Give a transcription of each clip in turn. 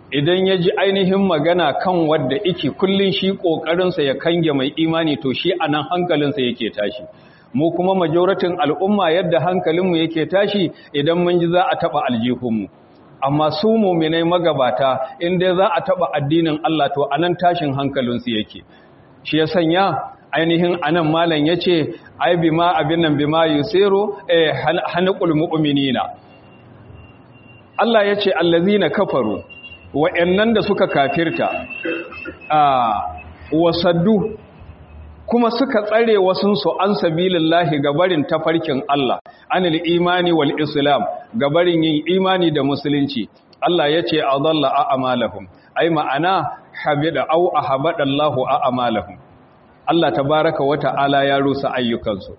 idan ya ji ainihin magana kan wadda ike kullum shi ƙoƙarinsa ya kange mai imani to shi a nan hankalinsa yake tashi mu kuma majoratin al'umma yadda hankalinmu yake tashi idan mun ji za a taɓa aljihunmu amma su muminai magabata inda za a taɓa addinin Allah to a nan tashin hankalinsu yake shi ya sanya ainihin anan malam ya ce ai bima abin nan bima yusiru eh hanqul mu'minina Allah ya ce allazina kafaru wa'annan da suka kafirta a wasaddu kuma suka tsare wasunsu an sabilillahi gabarin tafarkin Allah anil imani wal islam gabarin yin imani da musulunci Allah ya ce adalla a'malahum ai ma'ana habida au ahabadallahu a'malahum Allah tabaraka wa ta'ala ya rusa ayyukansu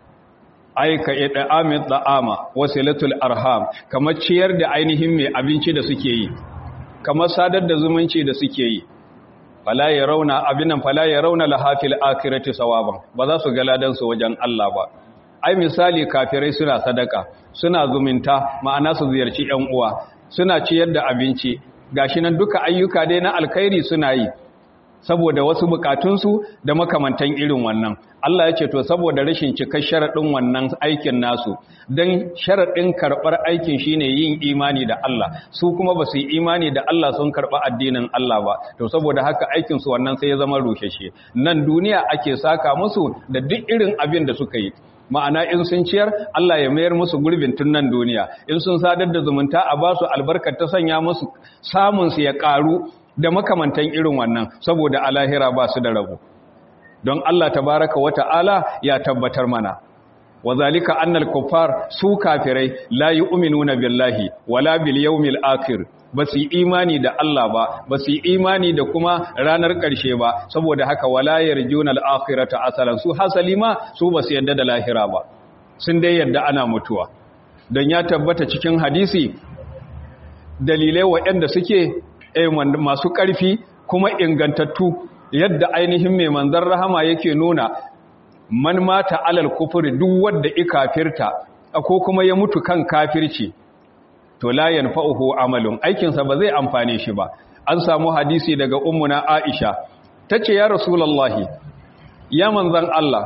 aika ida'amit da'ama wasilatul arham kamar ciyar da ainihin mai abinci da suke yi kamar sadar da zumunci da suke yi fala ya rauna abinan fala ya rauna lahafil akhirati sawaban ba za su ga ladan su wajen Allah ba ai misali kafirai suna sadaka suna zumunta ma'ana su ziyarci ƴan uwa suna ciyar da abinci gashi nan duka ayyuka dai na alkhairi suna yi saboda wasu bukatunsu da makamantan irin wannan Allah ya ce to saboda rashin cikar sharaɗin wannan aikin nasu don sharaɗin karɓar aikin shine yin imani da Allah su kuma ba su yi imani da Allah sun karɓa addinin Allah ba to saboda haka aikinsu wannan sai ya zama rusheshe nan duniya ake saka musu da duk irin abin da suka yi ma'ana in sun ciyar Allah ya mayar musu gurbin tun nan duniya in sun sadar da zumunta a basu albarkar ta sanya musu samunsu ya ƙaru da makamantan irin wannan saboda alahira ba su da rabu don Allah tabaraka wa ta'ala ya tabbatar mana wa zalika annal kuffar su kafirai la yu'minuna billahi wala bil yawmil akhir ba su imani da Allah ba ba su imani da kuma ranar ƙarshe ba saboda haka wala yarjuna al akhirata asalan su hasali ma su ba su yadda da lahira ba sun dai yadda ana mutuwa don ya tabbata cikin hadisi dalilai waɗanda suke masu ƙarfi kuma ingantattu yadda ainihin mai manzan rahama yake nuna man mata alal kufuri duk wadda ikafirta ko kuma ya mutu kan kafirci to la yanfa'uhu amalun aikinsa ba zai amfane shi ba an samu hadisi daga ummuna Aisha tace ya rasulullahi ya manzan Allah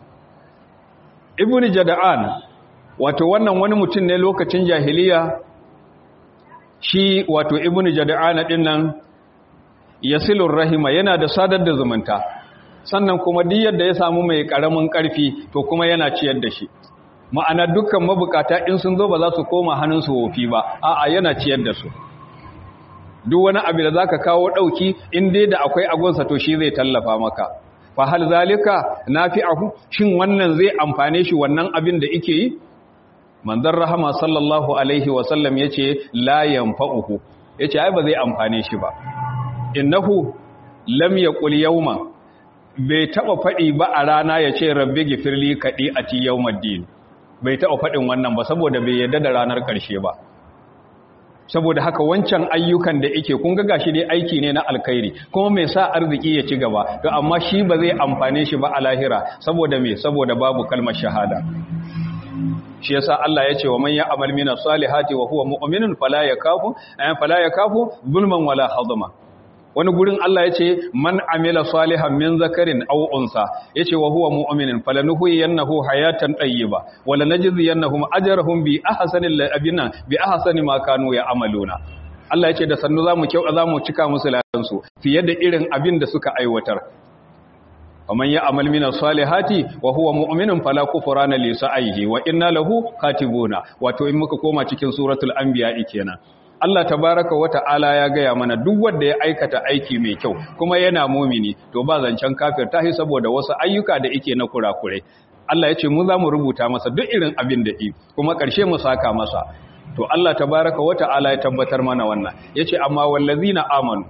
ibnu jada'an wato wannan wani mutum ne lokacin jahiliya shi wato ibnu jada'ana din nan yasilur rahima yana da sadar da zumunta sannan kuma duk yadda ya samu mai karamin karfi to kuma yana ciyar da shi ma'ana dukkan mabukata in sun zo ba za su koma hannunsu wofi ba a'a yana ciyar da su duk wani abu da zaka kawo dauki in dai da akwai agonsa to shi zai tallafa maka fa hal zalika nafi'ahu shin wannan zai amfane shi wannan abin da yake yi manzon rahama sallallahu alaihi wasallam ya ce layan fa'uhu ya ce ai ba zai amfane shi ba innahu lam ya ƙul yauma bai taɓa faɗi ba a rana ya ce rabbi gifirli kaɗi a ti yaumaddin bai taɓa faɗin wannan ba saboda bai yadda da ranar ƙarshe ba saboda haka wancan ayyukan da ike kun ga gashi dai aiki ne na alkhairi kuma mai sa arziki ya ci gaba to amma shi ba zai amfane shi ba a lahira saboda me saboda babu kalmar shahada shi yasa Allah ya ce wa man ya'mal min salihati wa huwa mu'minun fala yakafu ay fala yakafu zulman wala hadama wani gurin Allah ya ce man amila salihan min zakarin aw unsa yace wa huwa mu'minun falanuhyiyannahu hayatan tayyiba wala najziyannahum ajrahum bi ahsanil abina bi ahsani ma kanu ya'maluna Allah ya ce da sannu zamu kyau zamu cika musu ladan su fiye da irin abin da suka aiwatar ومن يعمل من الصالحات وهو مؤمن فلا كفران لسعيه وإنا له كاتبون wato in muka koma cikin suratul anbiya kenan Allah tabaraka wa ta'ala ya gaya mana duk wanda ya aikata aiki mai kyau kuma yana mumini to ba zancen kafir tahi saboda wasu ayyuka da yake na kurakure Allah ya ce mu za mu rubuta masa duk irin abin da yi kuma ƙarshe mu saka masa to Allah tabaraka wa ta'ala ya tabbatar mana wannan yace amma wallazina amanu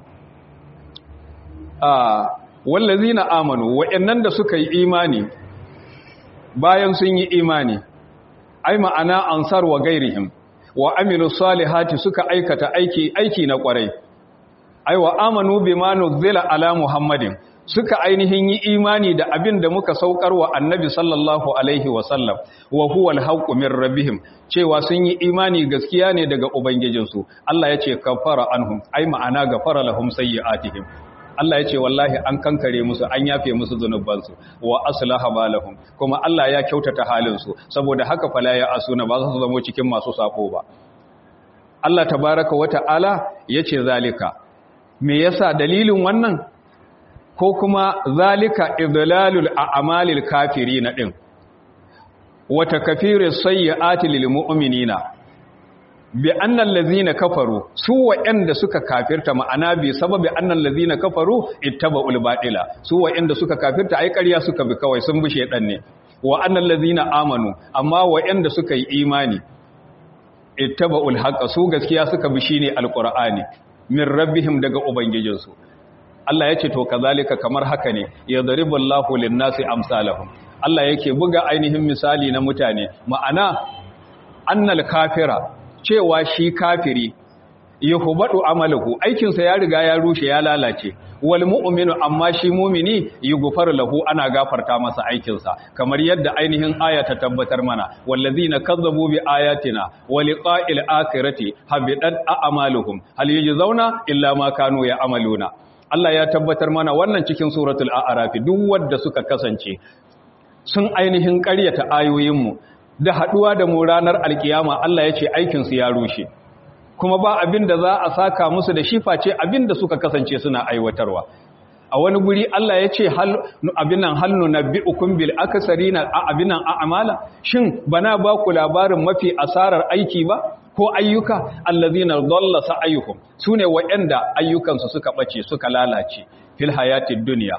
a wallazina amanu wa'annan da suka yi imani bayan sun yi imani ai ma'ana ansar wa gairihim wa amilu salihati suka aikata aiki aiki na kwarai ai wa amanu bima nuzila ala muhammadin suka ainihin yi imani da abin da muka saukar wa annabi sallallahu alaihi wasallam wa huwa alhaqqu min rabbihim cewa sun yi imani gaskiya ne daga ubangijinsu Allah ya ce kafara anhum ai ma'ana gafara lahum sayyi'atihim Allah ya ce wallahi an kankare musu an yafe musu zunubansu wa aslaha balahum kuma Allah ya kyautata halinsu saboda haka fala ya asuna ba za su zama cikin masu sako ba Allah tabaraka wa ta'ala yace zalika me yasa dalilin wannan ko kuma zalika idlalul a'malil kafirin din wa takfiris sayyi'ati lil mu'minina bi annal ladzina kafaru su wa'anda suka kafirta ma'ana bi sababi annal ladzina kafaru ittaba'ul batila su wa'anda suka kafirta ai ƙarya suka bi kawai sun bi shedan ne wa annal ladzina amanu amma wa'anda suka yi imani ittaba'ul haqqa su gaskiya suka bi shine alqur'ani min rabbihim daga ubangijinsu Allah yace to kazalika kamar haka ne yadribullahu lin-nasi amsalahum Allah yake buga ainihin misali na mutane ma'ana annal kafira cewa shi kafiri yuhbadu amaluhu aikinsa ya riga ya rushe ya lalace wal mu'minu amma shi mu'mini yughfaru lahu ana gafarta masa aikinsa kamar yadda ainihin aya ta tabbatar mana wallazina kazzabu bi ayatina wa liqa'il akhirati habidat a'maluhum hal yujzauna illa ma kanu ya'maluna Allah ya tabbatar mana wannan cikin suratul a'raf duk wanda suka kasance sun ainihin ƙaryata ayoyinmu da haɗuwa da mu ranar alkiyama Allah ya ce aikinsu ya rushe kuma ba abin da za a saka musu da shi face abin da suka kasance suna aiwatarwa a wani guri Allah ya ce abin nan halnu na bi'ukun bil akasari na abin nan a'amala shin bana ba ku labarin mafi asarar aiki ba ko ayyuka allazina dalla sa'ayuhum sune waɗanda ayyukansu suka bace suka lalace fil hayatid dunya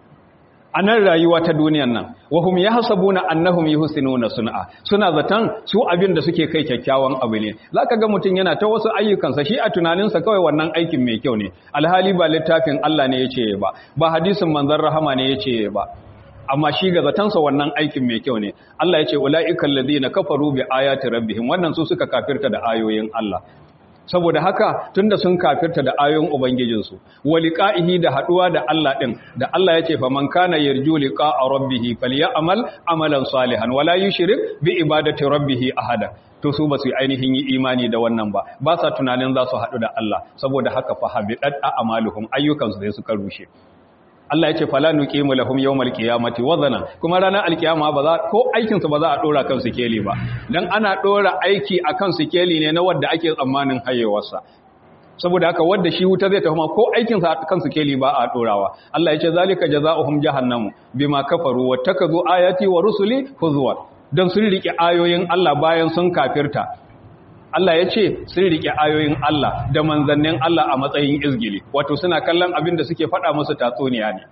a nan rayuwa ta duniyan nan wahum ya hasabu na annahum yuhsinuna sun'a suna zaton su abin da suke kai kyakkyawan abu ne zaka ga mutum yana ta wasu ayyukansa shi a tunaninsa kawai wannan aikin mai kyau ne alhali ba littafin Allah ne yace ba ba hadisin manzon rahama ne yace ba amma shi ga zatansa wannan aikin mai kyau ne Allah yace ulaiikal ladina kafaru bi ayati rabbihim wannan su suka kafirta da ayoyin Allah saboda haka tunda sun kafirta da ayoyin ubangijinsu waliqa'ihi da haduwa da Allah din da Allah yace fa man kana yarju liqa'a rabbih falyamal amalan salihan wala yushrik bi ibadati rabbih ahada to su basu ainihin yi imani da wannan ba ba sa tunanin za su hadu da Allah saboda haka fa habidat a'maluhum ayyukansu da suka rushe Allah ya ce fala nuqimu lahum yawmal qiyamati wazana kuma ranar alkiyama ba za ko aikin su ba za a dora kan sikeli ba dan ana dora aiki akan sikeli ne na wanda ake tsammanin hayewarsa saboda haka wanda shi wuta zai tafi ko aikin sa kan sikeli ba a dorawa Allah ya ce zalika jazaohum jahannamu bima kafaru wattakazu ayati wa rusuli huzwa dan sun rike ayoyin Allah bayan sun kafirta Allah ya ce sun riƙe ayoyin Allah da manzannin Allah a matsayin izgili wato suna kallon abin da suke faɗa musu tatsuniya ne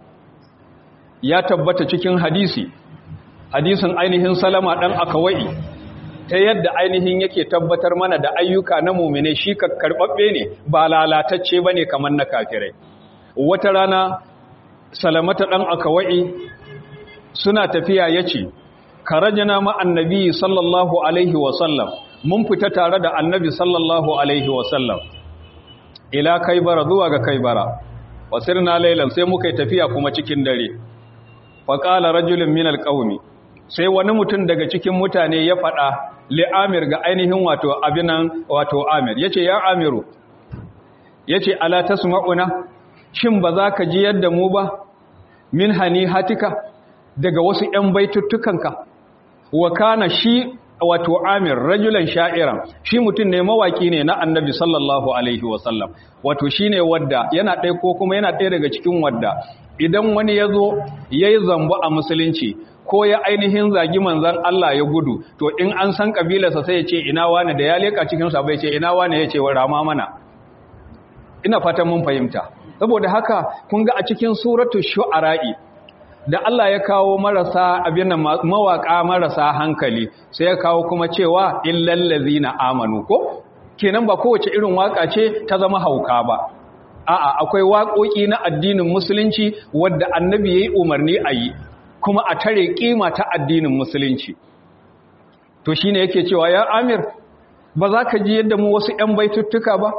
ya tabbata cikin hadisi hadisin ainihin salama ɗan akawai ta yadda ainihin yake tabbatar mana da ayyuka na mumine shi ka karɓaɓɓe ne ba lalatacce ba ne kamar na kafirai wata rana salamata ɗan akawai suna tafiya ya ce karajina ma'annabi sallallahu alaihi wasallam mun fita tare da annabi sallallahu alaihi wasallam ila kaibara zuwa ga kaibara wasirna lailan sai muka yi tafiya kuma cikin dare faƙala rajulun min alƙaumi sai wani mutum daga cikin mutane ya faɗa li'amir ga ainihin wato abinan wato amir yace ya amiru yace ala tasma'una shin ba za ka ji yadda mu ba min hani hatika daga wasu 'yan baituttukanka wa kana shi wato amir rajulan sha'iran shi mutum ne mawaki ne na annabi sallallahu alaihi wasallam wato shi ne wadda yana ɗaya ko kuma yana ɗaya daga cikin wadda idan wani ya zo ya yi zambo a musulunci ko ya ainihin zagi manzan Allah ya gudu to in an san ƙabilarsa sai ya ce ina wane da ya leƙa cikinsa bai ce ina wane ya ce wa rama mana ina fatan mun fahimta saboda haka kun ga a cikin suratu shu'ara'i da Allah ya kawo marasa abin nan mawaka marasa hankali sai ya kawo kuma cewa illal ladzina amanu ko kenan ba kowace irin waka ce ta zama hauka ba a'a akwai waƙoƙi na addinin musulunci wadda annabi yayi umarni a yi kuma a tare kima ta addinin musulunci to shine yake cewa ya Amir ba za ka ji yadda mu wasu ƴan baituttuka ba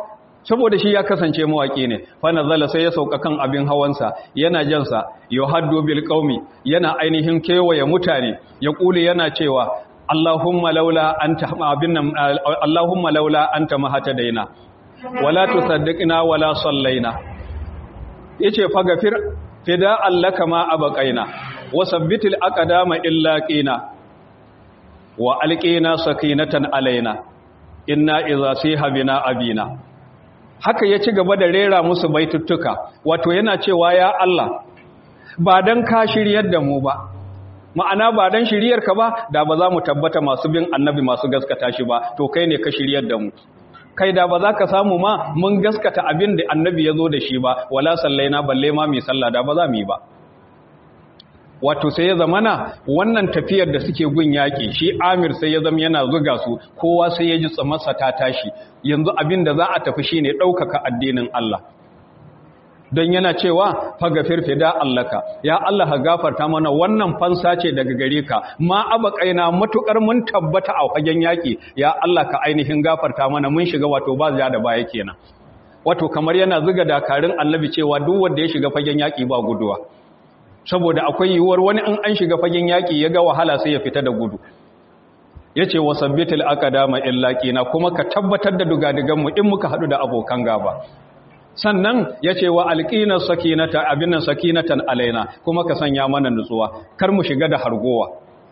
saboda shi ya kasance mawaki ne fa nazala sai ya sauka kan abin hawansa yana jansa yuhaddu bil qaumi yana ainihin kewaye mutane ya kule yana cewa Allahumma laula anta abin nan Allahumma laula anta mahatadaina wala tusaddiqna wala sallaina yace fa gafir fida allaka ma abaqaina wa sabbitil aqdama illa qina wa alqina sakinatan alaina inna idza siha bina abina haka ya ci gaba da rera musu baituttuka wato yana cewa ya Allah ba dan ka shiryar da mu ba ma'ana ba dan shiryarka ba da ba za mu tabbata masu bin annabi masu gaskata shi ba to kai ne ka shiryar da mu kai da ba za ka samu ma mun gaskata abin da annabi ya zo da shi ba wala sallaina balle ma mai sallah da ba za mu yi ba wato sai ya zamana wannan tafiyar da suke gun yaƙi shi amir sai ya zama yana zuga su kowa sai ya ji tsamarsa ta tashi yanzu abin da za a tafi shi ne ɗaukaka addinin Allah don yana cewa faga firfida allaka ya Allah ka gafarta mana wannan fansa ce daga gare ka ma abakaina matukar mun tabbata a fagen yaƙi ya Allah ka ainihin gafarta mana mun shiga wato ba za da baya kenan wato kamar yana zuga dakarun annabi cewa duk wanda ya shiga fagen yaƙi ba guduwa saboda akwai yiwuwar wani in an shiga fagen yaƙi ya ga wahala sai ya fita da gudu ya ce wa sabbitul aqdama illa qina kuma ka tabbatar da dugadiganmu in muka haɗu da abokan gaba sannan ya ce wa alƙinar sakinata abin nan sakinatan alaina kuma ka sanya mana nutsuwa kar mu shiga da hargowa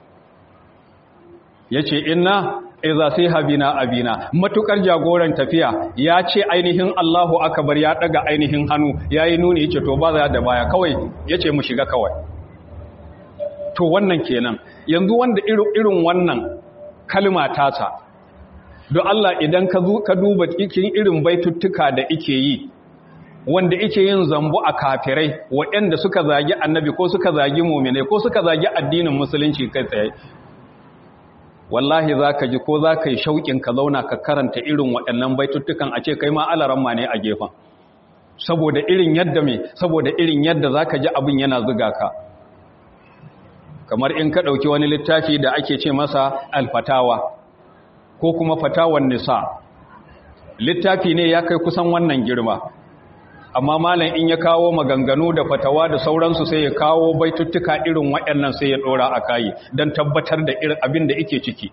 ya ce inna iza sai habina abina matukar jagoran tafiya ya ce ainihin Allahu akbar ya daga ainihin hannu yayi nuni yace to ba za da baya kawai yace mu shiga kawai to wannan kenan yanzu wanda irin wannan kalma tasa don Allah idan ka ka duba cikin irin baituttuka da ike yi wanda ike yin zambo a kafirai waɗanda suka zagi annabi ko suka zagi mu'mine ko suka zagi addinin musulunci kai tsaye wallahi za ka ji ko za ka yi shauƙin ka zauna ka karanta irin waɗannan baituttukan a ce kai ma alaramma ne a gefen saboda irin yadda mai saboda irin yadda za ka ji abin yana zuga ka kamar in ka ɗauki wani littafi da ake ce masa alfatawa ko kuma fatawan nisa littafi ne ya kai kusan wannan girma amma malam in ya kawo maganganu da fatawa da sauransu sai ya kawo baituttuka irin waɗannan sai ya ɗora a kayi don tabbatar da irin abin da ike ciki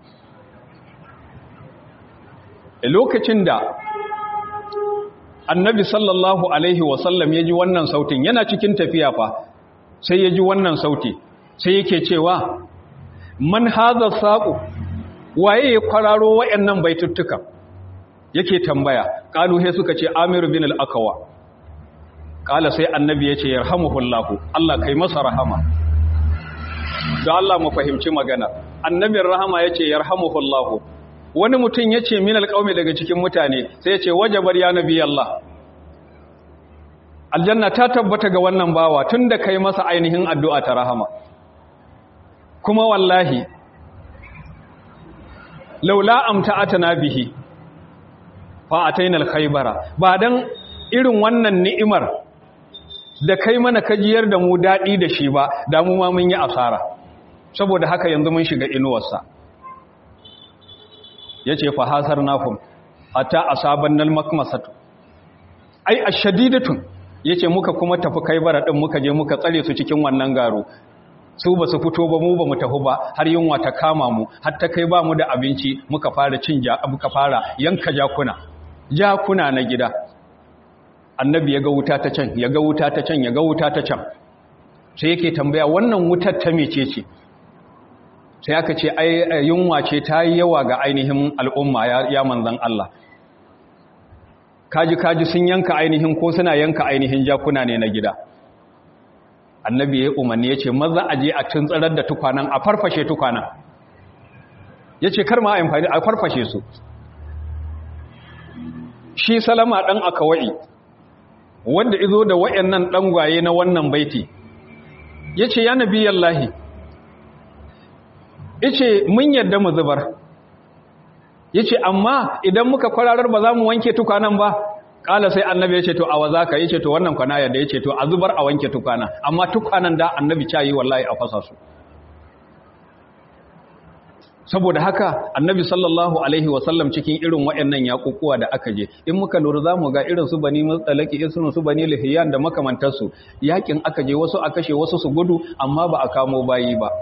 lokacin da annabi sallallahu alaihi wasallam ya ji wannan sautin yana cikin tafiya fa sai ya ji wannan sauti sai yake cewa man haza saƙo waye ya kwararo waɗannan baituttuka yake tambaya ƙaluhe suka ce amiru bin al'akawa kala sai annabi ya ce yarhamuhullahu Allah kai masa rahama da Allah mu fahimci magana annabin rahama ya ce yarhamuhullahu wani mutum ya ce min alƙaumi daga cikin mutane sai ya ce wajabar ya nabi Allah aljanna ta tabbata ga wannan bawa tun da kai masa ainihin addu'a ta rahama kuma wallahi laula amta'atana bihi fa ataina al-khaybara ba dan irin wannan ni'imar da kai mana kajiyar da mu daɗi da shi ba da mu ma mun yi asara saboda haka yanzu mun shiga inuwarsa ya ce fahasar nafin hatta asaban nal makmasatu ai ashadidatun ya ce muka kuma tafi kai bara ɗin muka je muka tsare su cikin wannan garo su ba su fito ba mu ba mu tafi ba har yunwa ta kama mu har ta kai ba mu da abinci muka fara cin ja muka fara yanka jakuna jakuna na gida annabi ya ga wuta ta can ya ga wuta ta can ya ga wuta ta can sai yake tambaya wannan wutar ta mece ce sai aka ce ai yunwa ce ta yi yawa ga ainihin al'umma ya manzan Allah kaji kaji sun yanka ainihin ko suna yanka ainihin jakuna ne na gida annabi ya umarni ya ce maza a je a tuntsarar da tukwanan a farfashe tukwanan ya ce kar ma a amfani a farfashe su shi salama ɗan akawai wanda izo da wayannan ɗangwaye na wannan baiti ya ce ya nabi yallahi ya ce mun yadda mu zubar ya ce amma idan muka kwararar ba za mu wanke tukwanan ba ƙala sai annabi ya ce to a waza ka ya ce to wannan kwana yadda ya ce to a zubar a wanke tukwana amma tukwanan da annabi cayi wallahi a fasa su saboda haka annabi sallallahu alaihi wasallam cikin irin waɗannan yaƙuƙuwa da aka je in muka lura za mu ga irin su bani matsalaki irin su bani lihiyan da makamantarsu yaƙin aka je wasu a kashe wasu su gudu amma ba a kamo bayi ba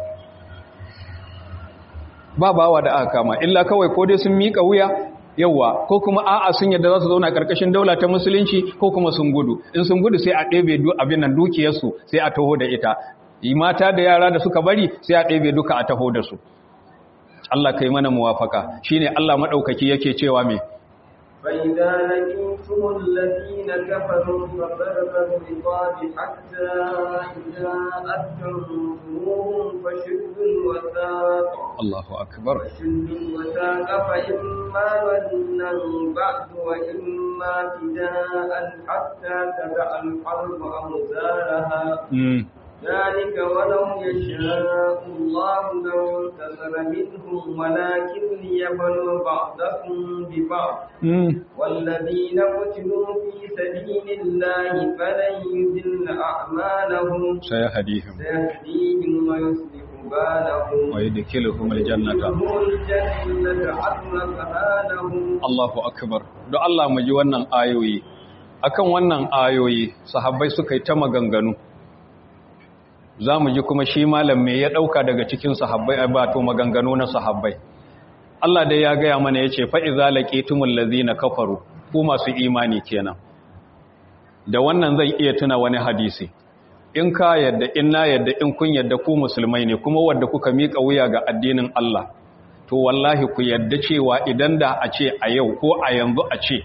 ba bawa da aka kama illa kawai ko dai sun miƙa wuya yawa ko kuma a'a sun yadda za su zauna ƙarƙashin daula ta musulunci ko kuma sun gudu in sun gudu sai a ɗebe abin nan dukiyarsu sai a taho da ita mata da yara da suka bari sai a ɗebe duka a taho da su Allah kai mana muwafaka shine Allah madaukaki yake cewa me فإذا لقيتم الذين كفروا فضرب الرقاب حتى إذا أثخنتموهم فشدوا الوثاق الله أكبر فشدوا الوثاق فإما منا بعد وإما فداء حتى تدع الحرب أوزارها mm. ذلك ولو يشاء الله لانتصر منهم ولكن ليبلو بعضكم ببعض mm. والذين قتلوا في سبيل الله فلن يذل أعمالهم سيهديهم سيهديهم ويصلح بالهم ويدخلهم الجنة ويدخلهم الجنة عرفها لهم Allahu akbar don Allah mu ji wannan ayoyi akan wannan ayoyi sahabbai suka yi ta maganganu za mu ji kuma shi malam me ya ɗauka daga cikin sahabbai a bato maganganu na sahabbai Allah dai ya gaya mana ya ce fa'iza laƙetumul lazina kafaru ku masu imani kenan da wannan zai iya tuna wani hadisi in ka yadda in na yadda in kun yadda ku musulmai ne kuma wadda kuka miƙa wuya ga addinin Allah to wallahi ku yadda cewa idan da a ce a yau ko a yanzu a ce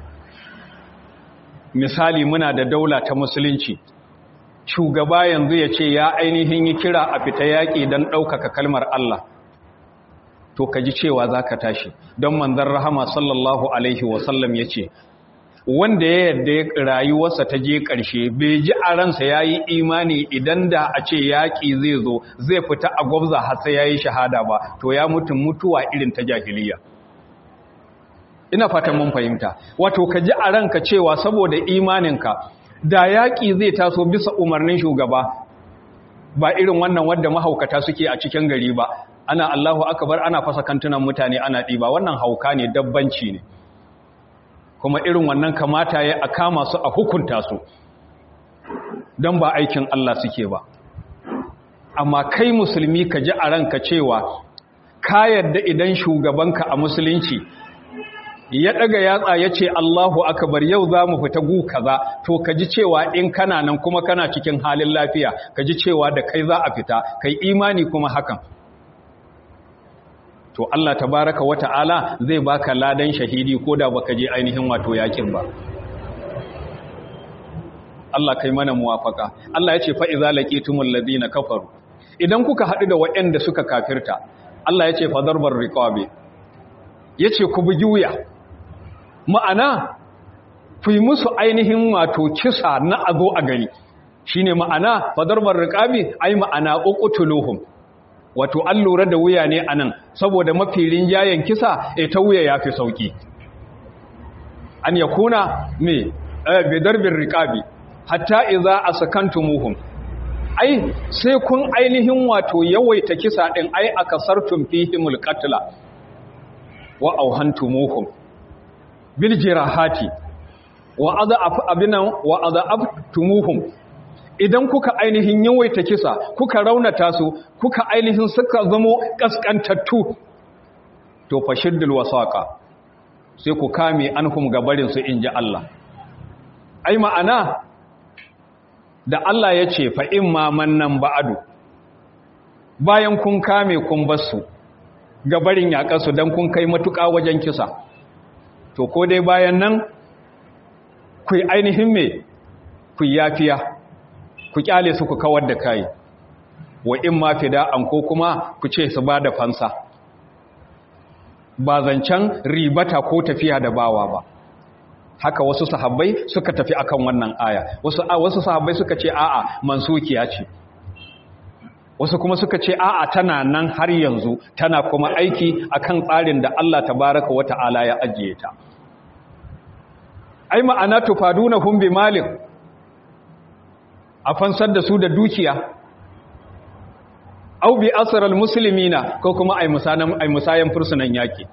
misali muna da daula ta musulunci shugaba yanzu ya ce ya ainihin yi kira a fita yaƙi don ɗaukaka kalmar Allah to ka ji cewa za ka tashi don manzan rahama sallallahu alaihi wasallam ya ce wanda ya yadda rayuwarsa ta je ƙarshe bai ji a ransa ya yi imani idan da a ce yaƙi zai zo zai fita a gwabza har sai ya yi shahada ba to ya mutum mutuwa irin ta jahiliya ina fatan mun fahimta wato ka ji a ranka cewa saboda imaninka da yaƙi zai taso bisa umarnin shugaba ba irin wannan wadda mahaukata suke a cikin gari ba ana Allahu akbar ana fasa kantunan mutane ana ɗiba wannan hauka ne dabbanci ne kuma irin wannan kamata ya a kama su a hukunta su don ba aikin Allah suke ba amma kai musulmi ka ji a ranka cewa ka yadda idan shugabanka a musulunci ya daga yatsa ya ce Allahu akbar yau za mu fita gu kaza to ka ji cewa in kana nan kuma kana cikin halin lafiya ka ji cewa da kai za a fita kai imani kuma hakan to Allah tabaraka wata'ala zai baka ladan shahidi ko da baka je ainihin wato yakin ba Allah kai mana muwafaka Allah ya ce fa iza laqitumul ladina kafaru idan kuka haɗu da waɗanda suka kafirta Allah ya ce fa darbar riqabi yace ku bugi wuya ma'ana ku yi musu ainihin wato kisa na azo a gani shine ma'ana fa darbar riqabi ai ma'ana uqtuluhum wato an lura da wuya ne anan saboda mafi rinjayen kisa e ta wuya yafi sauki an yakuna me bi darbin riqabi hatta idza asakantumuhum ai sai kun ainihin wato yawaita kisa din ai akasartum fihimul qatla wa auhantumuhum bil jirahati wa adaf abinan wa adaftumuhum idan kuka ainihin yawaita kisa kuka raunata su kuka ainihin suka zamo kaskantattu to fashiddul wasaqa sai ku kame anhum gabarin su inji Allah ai ma'ana da Allah ya ce fa imma mannan ba'adu bayan kun kame kun basu gabarin yaƙarsu don kun kai matuƙa wajen kisa to ko dai bayan nan ku yi ainihin me ku yafiya ku kyale su ku kawar da kai wa in ma fida'an ko kuma ku ce su ba da fansa ba zancen ribata ko tafiya da bawa ba haka wasu sahabbai suka tafi akan wannan aya wasu wasu sahabbai suka ce a'a mansukiya ce wasu kuma suka ce a'a tana nan har yanzu tana kuma aiki akan tsarin da Allah tabaraka wata'ala ya ajiye ta ai ma'ana tufaduna hum bi malik a fansar da su da dukiya au bi asral muslimina ko kuma ai musanan ai musayan fursunan yaki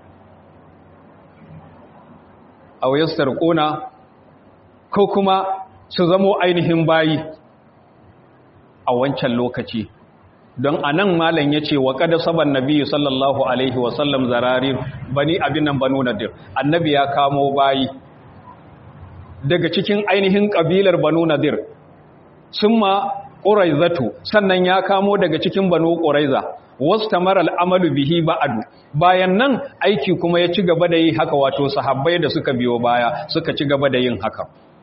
aw yastarquna ko kuma su zamo ainihin bayi a wancan lokaci don anan malam yace wa qad saban nabiyyu sallallahu alaihi wa sallam zararir bani abin nan banu nadir annabi ya kamo bayi daga cikin ainihin kabilar banu nadir summa quraizatu sannan ya kamo daga cikin banu quraiza wastamara al'amalu bihi ba'adu bayan nan aiki kuma ya ci gaba da yi haka wato sahabbai da suka biyo baya suka ci gaba da yin haka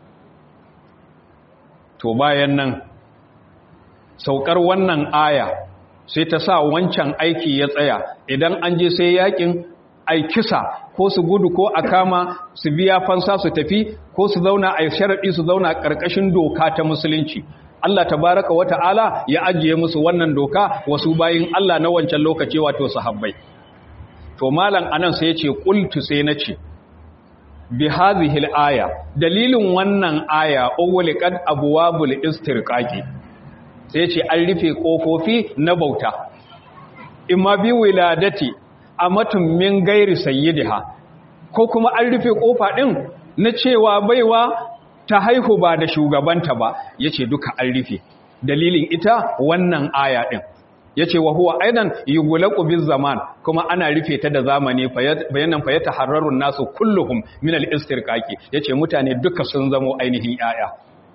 to bayan nan saukar wannan aya sai ta sa wancan aiki ya tsaya idan an je sai yakin ai kisa ko su gudu ko a kama su biya fansa su tafi ko su zauna a sharaɗi su zauna ƙarƙashin doka ta musulunci Allah tabaraka wa ta'ala ya ajiye musu wannan doka wasu bayin Allah na wancan lokaci wato sahabbai to malam anan sai yace qultu sai nace bi hadhihi al-aya dalilin wannan aya uwliqad abwabul istirqaqi sai yace an rufe kofofi na bauta imma bi wiladati amatun min gairi sayyidiha ko kuma an rufe kofa din na cewa baiwa ta haihu ba da shugabanta ba ya ce duka an rufe dalilin ita wannan aya ɗin ya ce wa huwa aidan yi gulaku bin zaman kuma ana rufe ta da zamani bayanan fayyata hararrun nasu kulluhum min al-istirqaqi ya ce mutane duka sun zamo ainihin yaya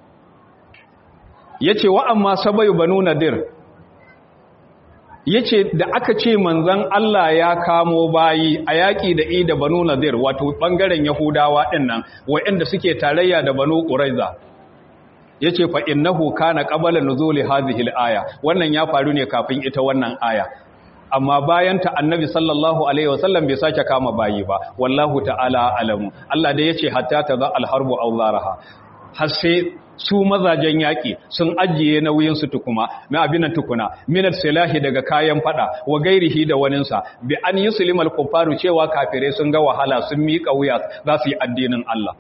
ya ce wa amma sabayu banu nadir ya ce da aka ce manzan Allah ya kamo bayi a yaƙi da i da banu nadir wato ɓangaren yahudawa ɗin nan wa'yanda suke tarayya da banu ƙuraiza ya ce fa'in na huka na ƙabalar nuzuli hazihil aya wannan ya faru ne kafin ita wannan aya amma bayan ta annabi sallallahu alaihi wasallam bai sake kama bayi ba wallahu ta'ala alamu Allah da ya ce hatta ta za alharbu auzaraha har sai su mazajen yaƙi sun ajiye nauyinsu tukuma na abinan tukuna minar silahi daga kayan fada wa gairihi da waninsa bi an yi sulimal kufaru cewa kafirai sun ga wahala sun miƙa wuya za su yi addinin Allah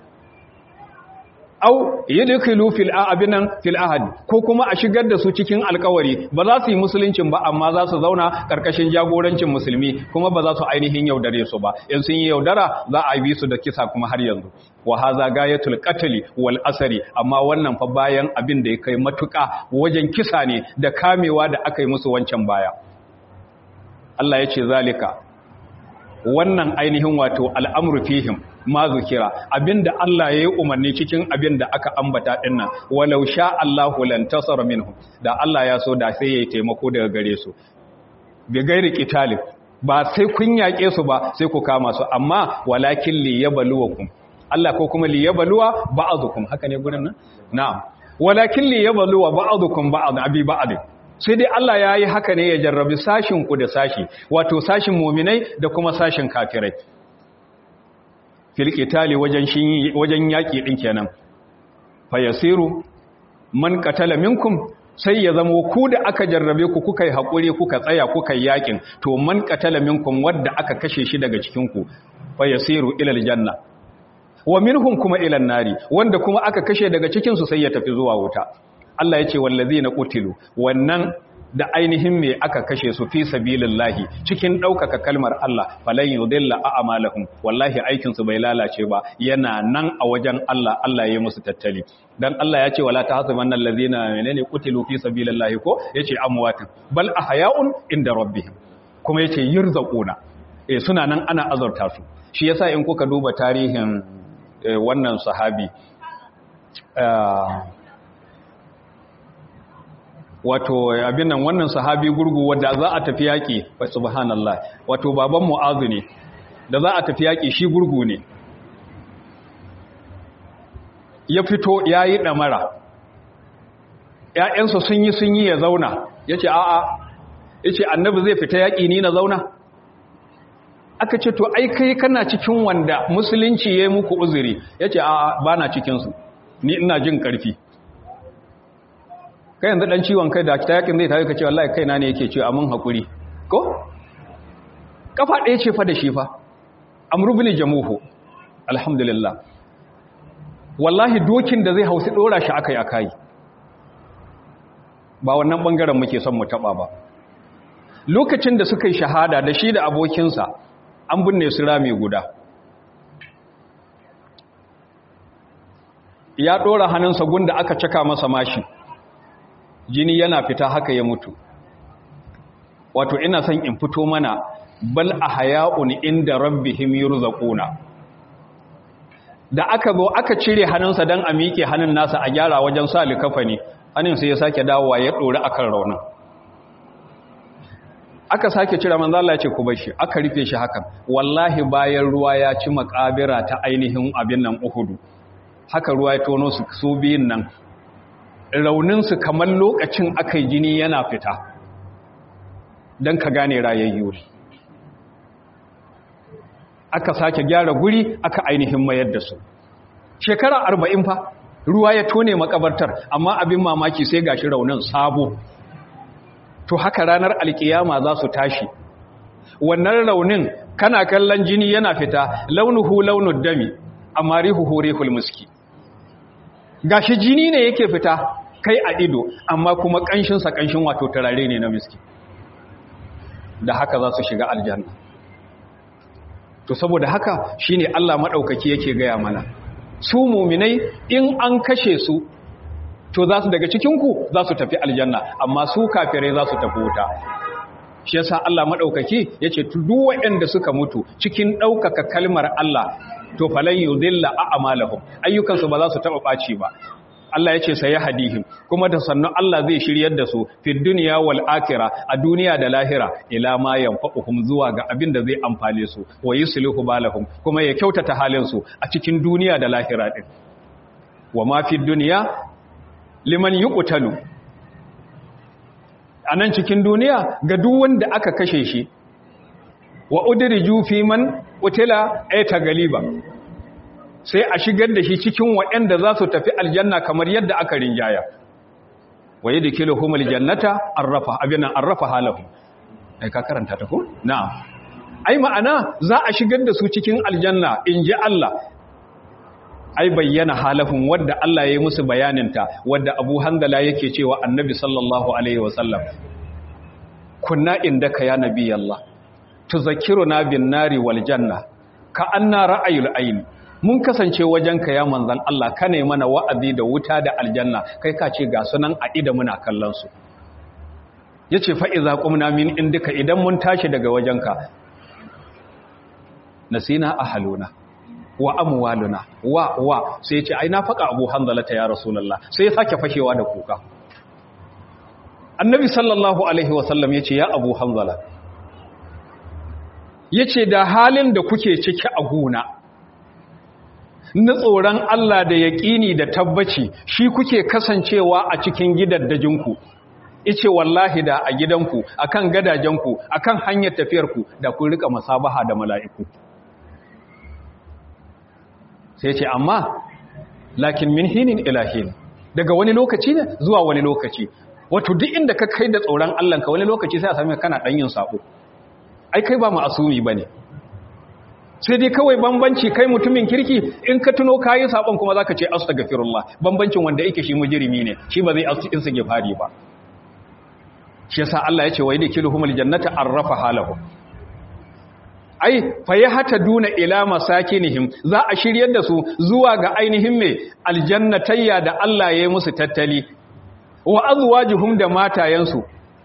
au yadkhulu fil abinan fil ahad ko kuma a shigar da su cikin alkawari ba za su yi musuluncin ba amma za su zauna karkashin jagorancin musulmi kuma ba za su ainihin yaudare su ba in sun yi yaudara za a bi su da kisa kuma har yanzu wa haza gayatul qatl wal asari amma wannan fa bayan abin da ya kai matuka wajen kisa ne da kamewa da aka yi musu wancan baya Allah ya ce zalika wannan ainihin wato al'amru fihim ma zukira abinda Allah ya yi umarni cikin abinda aka ambata dinnan walau sha Allahu lan tasara minhum da Allah ya so da sai yayi taimako daga gare su bi gairi qitalib ba sai kun yake su ba sai ku kama su amma walakin li yabluwakum Allah ko kuma li yabluwa ba'dukum haka ne gurin nan na'am walakin li yabluwa ba'dukum ba'd abi ba'd sai dai Allah ya yi haka ne ya jarrabi sashin ku da sashi wato sashin muminai da kuma sashin kafirai filƙitali wajen yaƙi ɗin kenan fayasiru man katala minkum sai ya zama ku da aka jarrabe ku kuka yi haƙuri kuka tsaya kuka yi yaƙin to man katala minkum wadda aka kashe shi daga cikinku fayasiru ilal janna wa minhum kuma ilan nari wanda kuma aka kashe daga cikinsu sai ya tafi zuwa wuta Allah ya ce wallazi na ƙutilu wannan da ainihin me aka kashe su fi sabilillahi cikin ɗaukaka kalmar Allah falan yudilla a'malahum wallahi aikin su bai lalace ba yana nan a wajen Allah Allah ya musu tattali dan Allah ya ce wala tahsabanna allazina menene qutilu fi sabilillahi ko yace amwatan bal ahya'un inda rabbihim kuma yace yurzaquna eh suna nan ana azurta su shi yasa in kuka duba tarihin wannan sahabi wato abin nan wannan sahabi gurgu wanda za a tafi yaƙi wa subhanallah wato baban mu'azu ne da za a tafi yaƙi shi gurgu ne ya fito ya yi ɗamara ‘ya'yansa sun yi sun yi ya zauna ya ce a'a ya ce annabi zai fita yaƙi ni na zauna aka ce to ai kai kana cikin wanda musulunci ya yi muku uzuri ya ce a'a ba na cikinsu ni ina jin ƙarfi kai yanzu dan ciwon kai da ta yakin zai tafi ka ce wallahi kaina ne yake ce amun hakuri ko kafa ɗaya ce fa da shi fa amru bin jamuhu alhamdulillah wallahi dokin da zai hausi dora shi akai akai ba wannan bangaren muke son mu taba ba lokacin da suka yi shahada da shi da abokinsa an binne su rami guda ya ɗora hannunsa gunda aka caka masa mashi jini yana fita haka ya mutu wato ina son in fito mana bal a haya'un inda rabbihim yurzaquna da aka zo aka cire hannunsa dan a miƙe hannun nasa a gyara wajen sa likafani hannun sai ya sake dawowa ya ɗori akan raunin aka sake cire manzo Allah ya ce ku bar shi aka rufe shi hakan wallahi bayan ruwa ya ci makabira ta ainihin abin nan Uhudu haka ruwa ya tono su su biyun nan raunin su kamar lokacin akai jini yana fita dan ka gane rayayyu aka sake gyara guri aka ainihin mayar da su shekara arba'in fa ruwa ya tone makabartar amma abin mamaki sai gashi raunin sabo to haka ranar alkiyama za su tashi wannan raunin kana kallon jini yana fita launuhu launud dami amma rihuhu rihul muski gashi jini ne yake fita kai a ido amma kuma kanshinsa kanshin wato turare ne na miski da haka za su shiga aljanna to saboda haka shine Allah madaukaki yake gaya mana su muminai in an kashe su to za su daga cikinku za su tafi aljanna amma su kafirai za su tafi wuta shi yasa Allah madaukaki yace duk waɗanda suka mutu cikin ɗaukaka kalmar Allah to falan yudilla a'malahum ayyukansu ba za su taba baci ba Allah yace sai hadihim kuma da sannu Allah zai shiryar da su fi dunya wal akhirah a duniya da lahira ila ma yanfa'uhum zuwa ga abin da zai amfane su wa yuslihu balahum kuma ya kyautata halin su a cikin duniya da lahira din wa ma fi dunya liman yuqtalu anan cikin duniya ga duk wanda aka kashe shi wa udriju fi man qutila ayta galiba sai a shigar da shi cikin waɗanda za su tafi aljanna kamar yadda aka rinjaya wa yadkhiluhum aljannata arrafa abina arrafa halahu ai ka karanta ta ko na'am ai ma'ana za a shigar da su cikin aljanna inji Allah ai bayyana halafin wadda Allah ya yi musu bayaninta wadda Abu Handala yake cewa Annabi sallallahu alaihi wasallam kunna indaka ya nabi Allah tuzakkiruna bin nari wal janna ka anna ra'ayul ayn mun kasance wajenka ya manzan Allah ka ne mana wa'azi da wuta da aljanna kai ka ce ga sunan a ida muna kallon su yace fa iza qumna min indika idan mun tashi daga wajenka nasina ahaluna wa amwaluna wa wa sai ya ce ai na faka Abu Hanzala ta ya Rasulullah sai ya sake fashewa da kuka Annabi sallallahu alaihi wasallam yace ya Abu Hanzala yace da halin da kuke ciki a gona na tsoron Allah da yaƙini da tabbaci shi kuke kasancewa a cikin gidaddajinku ice wallahi da a gidanku akan gadajenku akan hanyar tafiyarku da kun rika masabaha da mala'iku sai ce amma lakin min hinin ilahin daga wani lokaci ne zuwa wani lokaci wato duk inda ka kai da tsoron Allahnka wani lokaci sai a sami kana ɗan yin sabo ai kai ba ma'asumi ba ne sai dai kawai bambanci kai mutumin kirki in ka tuno kayi sabon kuma zaka ce astaghfirullah bambancin wanda yake shi mujrimi ne shi ba zai istighfari ba shi yasa Allah ya ce wa yadkhiluhumul jannata arrafa halahu ai fa hata duna ila masakinihim za a shiryar da su zuwa ga ainihin mai aljannatayya da Allah ya yi musu tattali wa azwajuhum da matayensu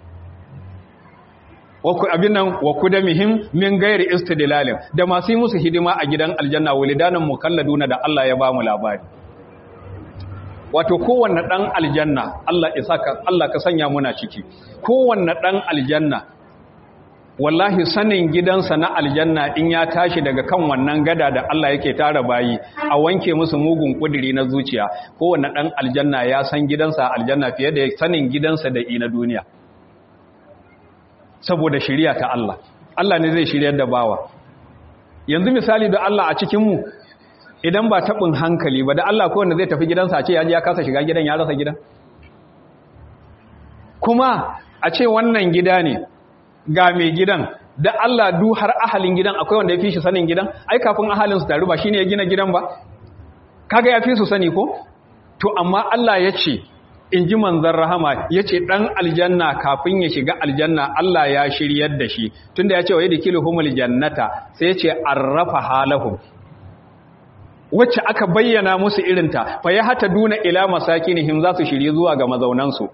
abin nan wa kudamihim min gairi istidlalin da masu yi musu hidima a gidan aljanna walidanan mukalladuna da Allah ya ba mu labari wato kowanne dan aljanna Allah ya saka Allah ka sanya muna ciki kowanne dan aljanna wallahi sanin gidansa na aljanna in ya tashi daga kan wannan gada da Allah yake tara bayi a wanke musu mugun kudiri na zuciya kowanne dan aljanna ya san gidansa aljanna fiye da sanin gidansa da ina duniya saboda shiriya ta Allah Allah ne zai shiryar da bawa yanzu misali da Allah a cikinmu idan ba taɓin hankali ba da Allah kowanne zai tafi gidansa a ce ya kasa shiga gidan ya rasa gidan kuma a ce wannan gida ne ga mai gidan da Allah du har ahalin gidan akwai wanda ya fi shi sanin gidan ai kafin ahalin su taru ba shine ya gina gidan ba kaga ya fi su sani ko to amma Allah ya ce in ji manzan rahama ya ce ɗan aljanna kafin ya shiga aljanna Allah ya shiryar da shi tunda ya ce wa yadda kilo humul jannata sai ya ce an rafa halahun wacce aka bayyana musu irinta fa ya hata duna ila masakinihim za su shirye zuwa ga mazaunansu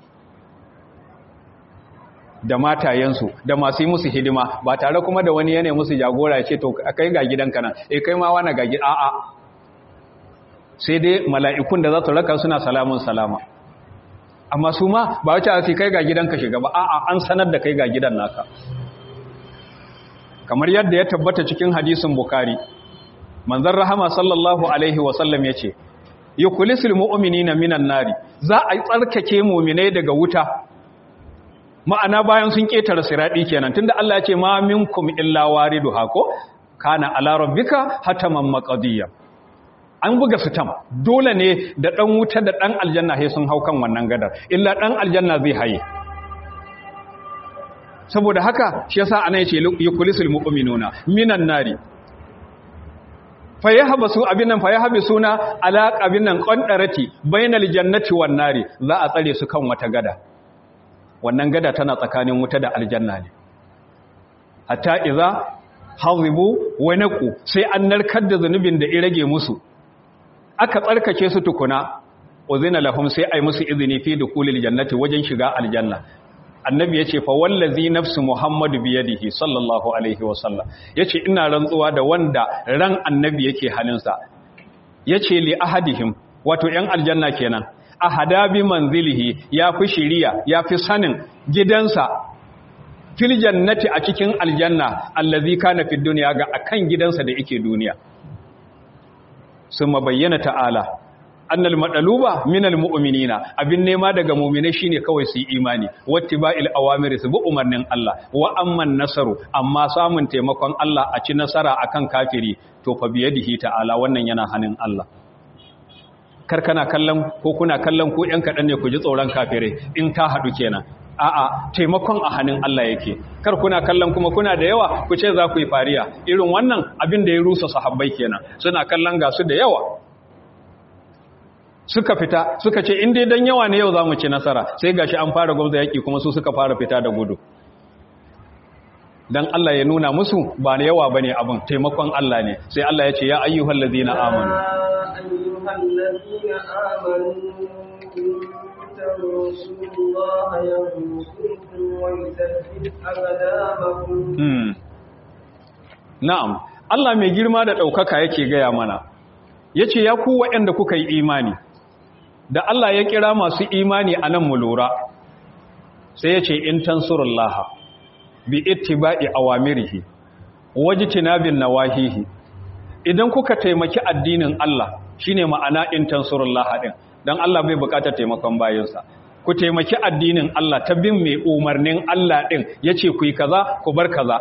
da matayensu da masu yi musu hidima ba tare kuma da wani yanayi musu jagora ya ce to kai ga gidanka nan eh kai ma wani ga gida a'a sai dai mala'ikun da za su raka suna salamun salama amma su ma ba wacce a kai ga gidanka shiga ba a'a an sanar da kai ga gidan naka kamar yadda ya tabbata cikin hadisin bukari manzon rahama sallallahu alaihi wasallam ya ce yukulisul mu'minina minan nari za a tsarkake mu'minai daga wuta ma'ana bayan sun ketare siradi kenan tunda Allah ya ce ma minkum illa wariduha ko kana ala rabbika hataman maqdiya an buga sitam dole ne da dan wuta da dan aljanna sai sun hau kan wannan gadar illa dan aljanna zai haye saboda haka shi yasa ana yace yukulisul mu'minuna minan nari fayahbasu abin nan fayahabsuna ala abin nan qandarati bainal jannati wan nari za a tsare su kan wata gada wannan gada tana tsakanin wuta da aljanna ne hatta idza hazibu wa naqu sai an narkar da zanubin da irage musu aka tsarkake su tukuna uzina lahum sai ai musu izini fi dukulil jannati wajen shiga aljanna annabi yace fa wallazi nafsu muhammadu biyadihi sallallahu alaihi wasallam yace ina rantsuwa da wanda ran annabi yake halinsa yace li ahadihim wato yan aljanna kenan ahada bi manzilihi ya fi shiriya ya fi sanin gidansa fil jannati a cikin aljanna allazi kana fid dunya ga akan gidansa da yake duniya summa bayyana ta'ala annal madaluba minal mu'minina abin nema daga mu'mine shine kawai su yi imani wattiba'il awamiri su bi umarnin Allah wa amman nasaru amma samun taimakon Allah a ci nasara akan kafiri to fa biyadihi ta'ala wannan yana hannun Allah kar kana kallon ko kuna kallon ko ƴan kaɗan ne ku ji tsoron kafirai in ta haɗu kenan a'a taimakon a hannun Allah yake kar kuna kallon kuma kuna da yawa ku ce za ku yi fariya irin wannan abin da ya rusa sahabbai kenan suna kallon gasu da yawa suka fita suka ce in dai dan yawa ne yau za mu ci nasara sai gashi an fara gwamza yaki kuma su suka fara fita da gudu dan Allah ya nuna musu ba na yawa bane abin taimakon Allah ne sai Allah ya ce ya ayyuhal ladina amanu ayyuhal ladina amanu tansurullaha yansurkum wa yuthabbit aqdamakum hmm na'am Allah mai girma da daukaka yake gaya mana yace ya ku waɗanda kuka yi imani da Allah ya kira masu imani a nan mu lura sai ya ce in tansurullaha bi ittiba'i awamirihi wajtinabin nawahihi idan kuka taimaki addinin Allah shine ma'ana in tansurullaha din dan Allah bai bukatar taimakon bayinsa ku taimaki addinin Allah ta bin mai umarnin Allah din yace ku yi kaza ku bar kaza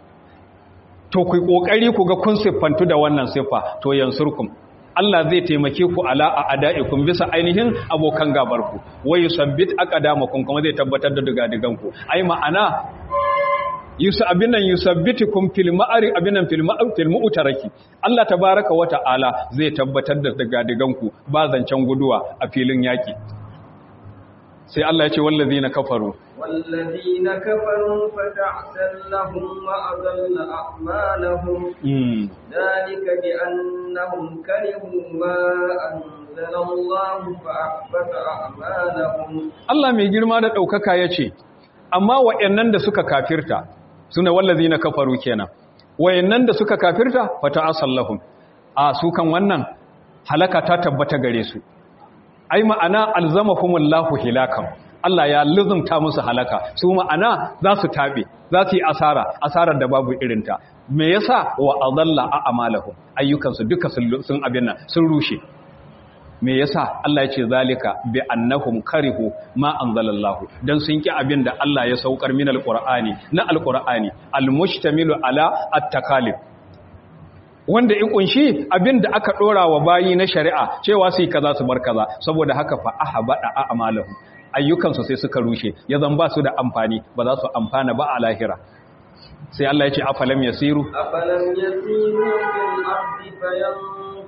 to ku yi kokari ku ga kun siffantu da wannan siffa to yansurkum Allah zai taimake ku ala a ada'ikum bisa ainihin abokan gabarku wai yusabbit aqdamakum kuma zai tabbatar da digadiganku ai ma'ana yusa abinan yusabbitukum fil ma'ari abinan fil ma'al fil mu'taraki Allah tabaaraka wa ta'ala zai tabbatar da digadiganku ba zancen guduwa a filin yaki sai Allah ya ce wallazina kafaru والذين كفروا فتعسل لهم وأضل أعمالهم ذلك بأنهم كرهوا ما أنزل الله فأحبط أعمالهم Allah mai girma da ɗaukaka ya ce, Amma wa'yannan da suka kafirta, suna wallazi na kafaru kenan, wa'yannan da suka kafirta fata asallahun, a su kan wannan halaka ta tabbata gare su. Ai ma'ana alzamahumullahu hilakan, Allah ya luzumta musu halaka su ma'ana za su taɓe za su yi asara asarar da babu irinta me yasa wa adalla a amalahum ayyukansu duka sun abin nan sun rushe me yasa Allah ya ce zalika bi annahum karihu ma anzalallahu dan sun ki abin da Allah ya saukar min alqur'ani na alqur'ani almushtamilu ala at-takalif wanda in kunshi abin da aka dora wa bayi na shari'a cewa su yi kaza su bar kaza saboda haka fa ahbada a'malahum ayyukansu sai suka rushe ya zan ba su da amfani ba za su amfana ba a lahira sai Allah ya ce afalam yasiru أفلم يسيروا في الأرض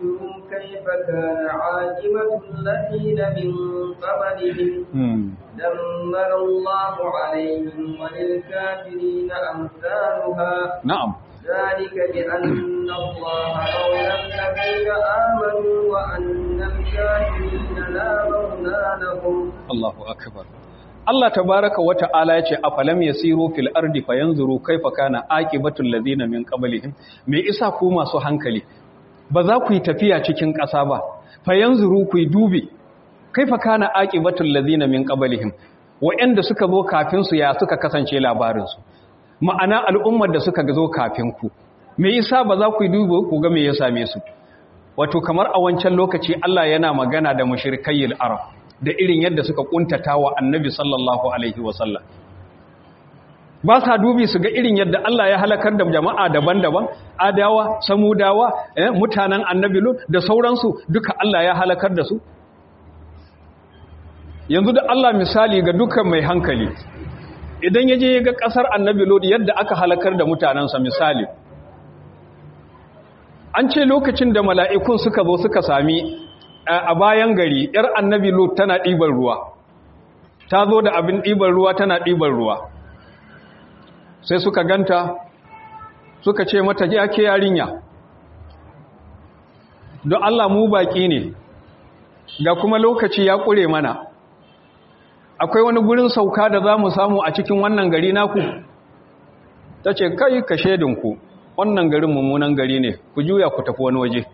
فينظروا كيف كان عاقبة الذين من قبلهم دمر الله عليهم وللكافرين أمثالها نعم ذلك بأن الله مولى الذين آمنوا وأن الكافرين لا مولى لهم الله أكبر Allah tabaraka wa ta'ala yace afalam yasiru fil ardi fayanzuru kaifa kana aqibatul ladina min qablihim me isa ku masu hankali ba za ku yi tafiya cikin ƙasa ba fayanzuru ku yi dubi kaifa kana aqibatul ladina min qablihim wa'anda suka zo kafin su ya suka kasance labarin su ma'ana al'ummar da suka zo kafin ku me isa ba za ku yi dubi ku ga me ya same su wato kamar a wancan lokaci Allah yana magana da mushrikayil arab da irin yadda suka kuntata wa annabi sallallahu alaihi wasallam ba sa dubi su ga irin yadda Allah ya halakar da jama'a daban-daban adawa samudawa eh, mutanen annabi lut da sauransu duka Allah ya halakar da su yanzu da Allah misali ga dukkan mai hankali idan ya je ga kasar annabi lut yadda aka halakar da mutanensa misali an ce lokacin da mala'ikun suka zo suka sami a bayan gari ‘yar annabi lut tana ɗiban ruwa ta zo da abin ɗiban ruwa tana ɗiban ruwa sai suka ganta suka ce mata ya ke yarinya don Allah mu baƙi ne ga kuma lokaci ya ƙure mana akwai wani gurin sauka da za mu samu a cikin wannan gari naku ta ce kai ka shedinku wannan garin mummunan gari ne ku juya ku tafi wani waje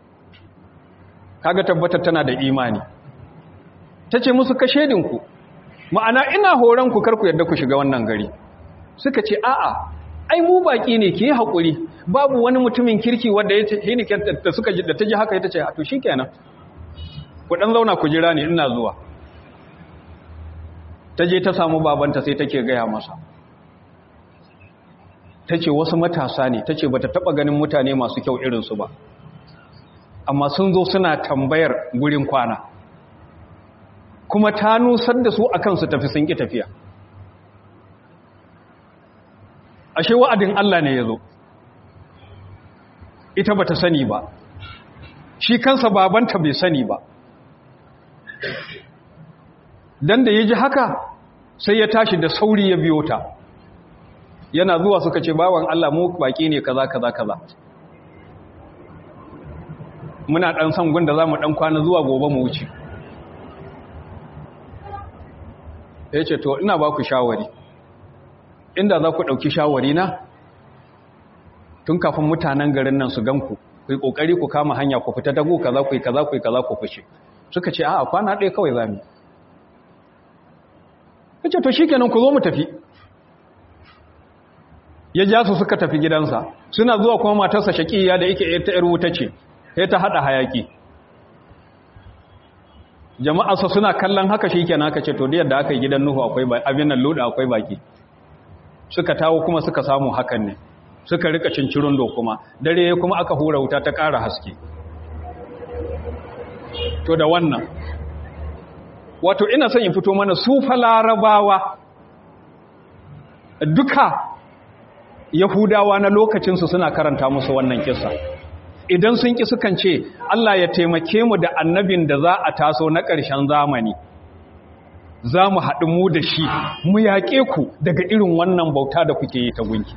kaga tabbatar tana da imani ta ce musu ka shedinku ma'ana ina horon ku karku yadda ku shiga wannan gari suka ce a'a ai mu baki ne ki yi haƙuri babu wani mutumin kirki wanda ya ce ne da suka da ta ji haka ita ce a to shikenan ku dan zauna ku jira ne ina zuwa ta je ta samu babanta sai take gaya masa ta ce wasu matasa ne ta ce ba ta taɓa ganin mutane masu kyau irinsu ba amma sun zo suna tambayar gurin kwana kuma ta nusar da su akan su tafi sun ƙi tafiya ashe wa'adin Allah ne ya zo ita ba ta sani ba shi kansa babanta bai sani ba dan da ya ji haka sai ya tashi da sauri ya biyo ta yana zuwa suka ce bawan Allah mu baki ne kaza kaza kaza muna dan san gunda zamu dan kwana zuwa gobe mu wuce yace to ina ba ku shawari inda za ku dauki shawari na tun kafin mutanen garin nan su ganku ku yi kokari ku kama hanya ku fita dago kaza ku yi kaza ku yi kaza ku fice suka ce a'a kwana ɗaya kawai zamu yace to shikenan ku zo mu tafi ya ja su suka tafi gidansa suna zuwa kuma matarsa shaƙiya da yake ta ‘yar wuta ce sai ta haɗa hayaƙi jama'arsa suna kallon haka shi kenan aka ce to da yadda aka yi gidan nuhu akwai abin nan loda akwai baki suka tawo kuma suka samu hakan ne suka rika cincirin do kuma dare kuma aka hura wuta ta ƙara haske to da wannan wato ina son in fito mana su fa larabawa duka Yahudawa na lokacinsu suna karanta musu wannan kisa. Idan sun ƙi sukan ce, Allah ya taimake mu da annabin da za a taso na ƙarshen zamani, za mu haɗu mu da shi, mu yaƙe ku daga irin wannan bauta da kuke yi ta gunki.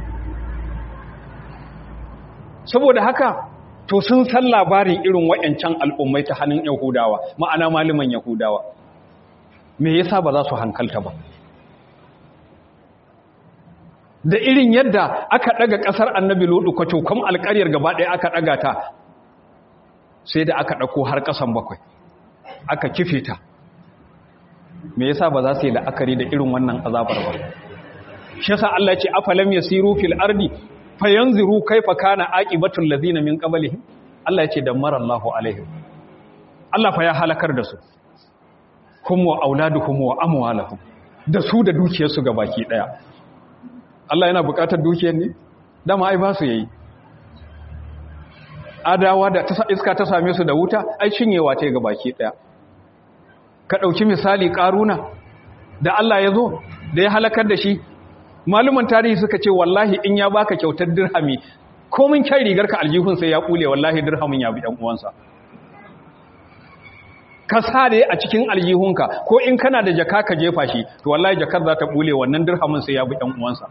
Saboda haka, to sun san labarin irin waɗancan al'ummai ta hannun Yahudawa, ma'ana malaman Yahudawa. Me yasa ba za su hankalta ba? da irin yadda aka daga kasar annabi lodu kwato kuma alƙaryar gaba ɗaya aka daga ta sai da aka ɗauko har ƙasan bakwai aka kife ta me yasa ba za su yi la'akari da irin wannan azabar ba shi yasa Allah ya ce afalam yasiru fil ardi fayanziru kaifa kana aqibatul ladina min qablihim Allah ya ce dammara Allahu alaihim Allah fa ya halakar da su hum wa auladuhum wa amwaluhum da su da dukiyarsu gabaki daya Allah yana bukatar dukiyar ne dama ai ba su yayi adawa da iska ta same su da wuta ai cinyewa ta ga baki daya ka dauki misali karuna da Allah ya zo da ya halakar da shi maluman tarihi suka ce wallahi in ya baka kyautar dirhami komin kyan rigar ka aljihun sai ya kule wallahi dirhamin ya bi ɗan uwansa ka sare a cikin aljihunka ko in kana da jaka ka jefa shi to wallahi jakar za ta bule wannan dirhamin sai ya bi ɗan uwansa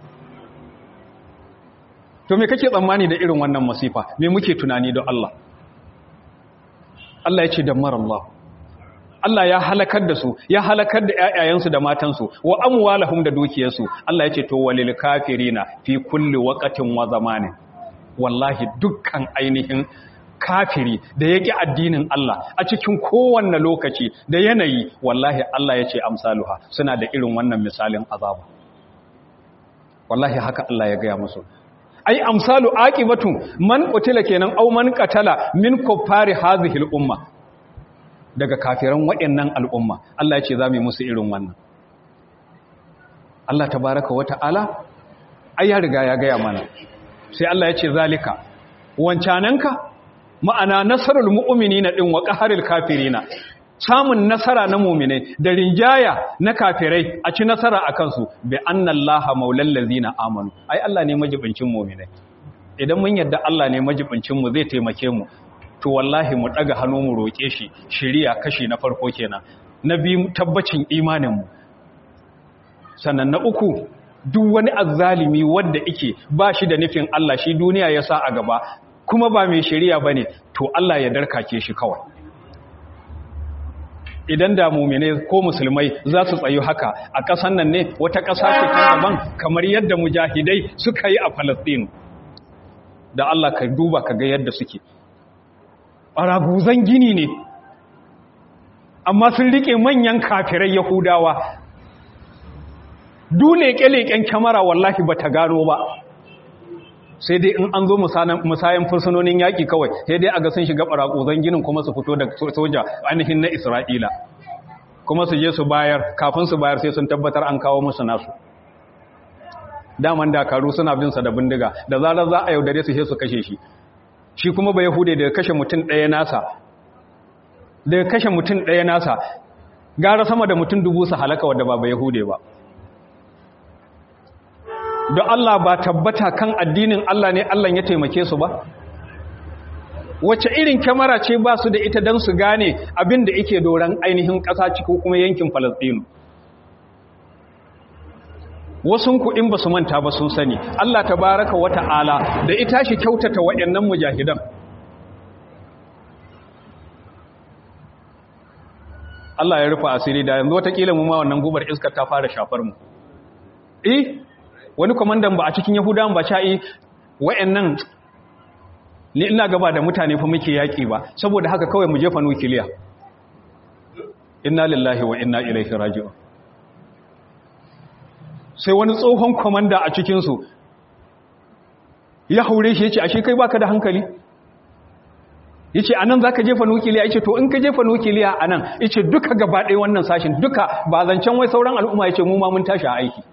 to me kake tsammani da irin wannan masifa me muke tunani don Allah Allah ya ce dammar Allah Allah ya halakar da su ya halakar da ƴaƴayensu da matansu wa amwalahum da dukiyarsu Allah ya ce to walil kafirina fi kulli waqtin wa zamanin wallahi dukkan ainihin kafiri da yake addinin Allah a cikin kowanne lokaci da yanayi wallahi Allah ya ce amsaluha suna da irin wannan misalin azaba wallahi haka Allah ya gaya musu ai amsalu aqibatu man qutila kenan aw man qatala min kuffari hadhihi al-umma daga kafiran waɗannan al'umma Allah ya ce za mu yi musu irin wannan Allah tabaraka wa ta'ala ai ya riga ya gaya mana sai Allah ya ce zalika wancananka ma'ana nasarul mu'minina din wa qaharil kafirina samun nasara na mu'minai da rinjaya na kafirai a ci nasara akan su bi annallaha maulal ladzina amanu ai Allah ne majibincin mu'minai idan mun yadda Allah ne majibincin mu zai taimake mu to wallahi mu daga hannu mu roke shi shiriya kashi na farko kenan na biyu tabbacin imanin mu sannan na uku duk wani azzalimi wanda yake ba shi da nufin Allah shi duniya ya sa a gaba kuma ba mai shari'a bane to Allah ya darkake shi kawai idan da mumine ko musulmai za su tsayu haka a ƙasan nan ne wata ƙasa ce ta daban kamar yadda mujahidai suka yi a Falastinu da Allah ka duba ka ga yadda suke ɓaraguzan gini ne amma sun rike manyan kafirai yahudawa dole leƙen kyamara wallahi ba ta gano ba sai dai in an zo musayan fursunonin yaƙi kawai sai dai a ga sun shiga ɓaraƙuzan ginin kuma su fito da soja ainihin na isra'ila kuma su je su bayar kafin su bayar sai sun tabbatar an kawo musu nasu daman dakaru suna binsa da bindiga da zarar za a yaudare su sai su kashe shi shi kuma ba yahude daga kashe mutum ɗaya nasa daga kashe mutum ɗaya nasa gara sama da mutum dubu su halaka wadda ba ba yahude ba don Allah ba tabbata kan addinin Allah ne Allah ya taimake su ba wacce irin kyamara ce ba su da ita don su gane abin da ike doron ainihin ƙasa ciki kuma yankin falastinu wasun kuɗin ba su manta ba sun sani Allah ta baraka wata ala da ita shi kyautata waɗannan mujahidan Allah ya rufa asiri da yanzu watakila mu ma wannan gubar iskar ta fara shafar mu eh wani kwamandan ba a cikin yahudan ba sha'i wa'annan ni ina gaba da mutane fa muke yaƙi ba saboda haka kawai mu jefa nukiliya inna lillahi wa inna ilaihi raji'un sai wani tsohon kwamanda a cikinsu ya haure shi ya ce ashe kai baka da hankali ya ce a nan za ka jefa nukiliya ya ce to in ka jefa nukiliya a nan ya ce duka gaba ɗaya wannan sashin duka ba zancen wai sauran al'umma ya ce mu ma mun tashi a aiki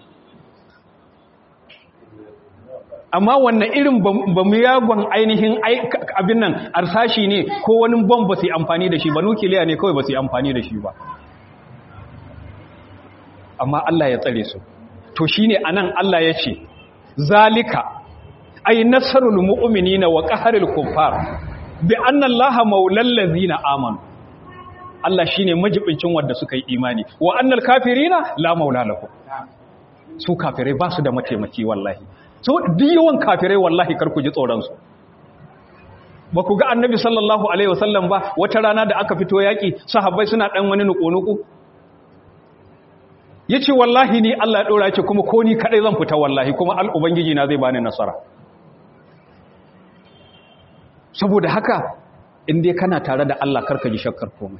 amma wannan irin ba mu yagon ainihin abin nan arsashi ne ko wani bom ba su yi amfani da shi ba nukiliya ne kawai ba su yi amfani da shi ba amma Allah ya tsare su to shi ne a nan Allah ya ce zalika ai nasarul mu'minina wa qaharul kuffar bi anna allaha maulal ladzina amanu Allah shine majibincin wanda suka yi imani wa annal kafirina la maula lahum su kafirai ba su da mataimaki wallahi so duk yawan kafirai wallahi kar ku ji tsoron su ba ku ga annabi sallallahu alaihi wasallam ba wata rana da aka fito yaki sahabbai suna dan wani nuku-nuku yace wallahi ni Allah ya dora ce kuma ko ni kadai zan fita wallahi kuma al ubangiji na zai bani nasara saboda haka in dai kana tare da Allah karka ji shakkar komai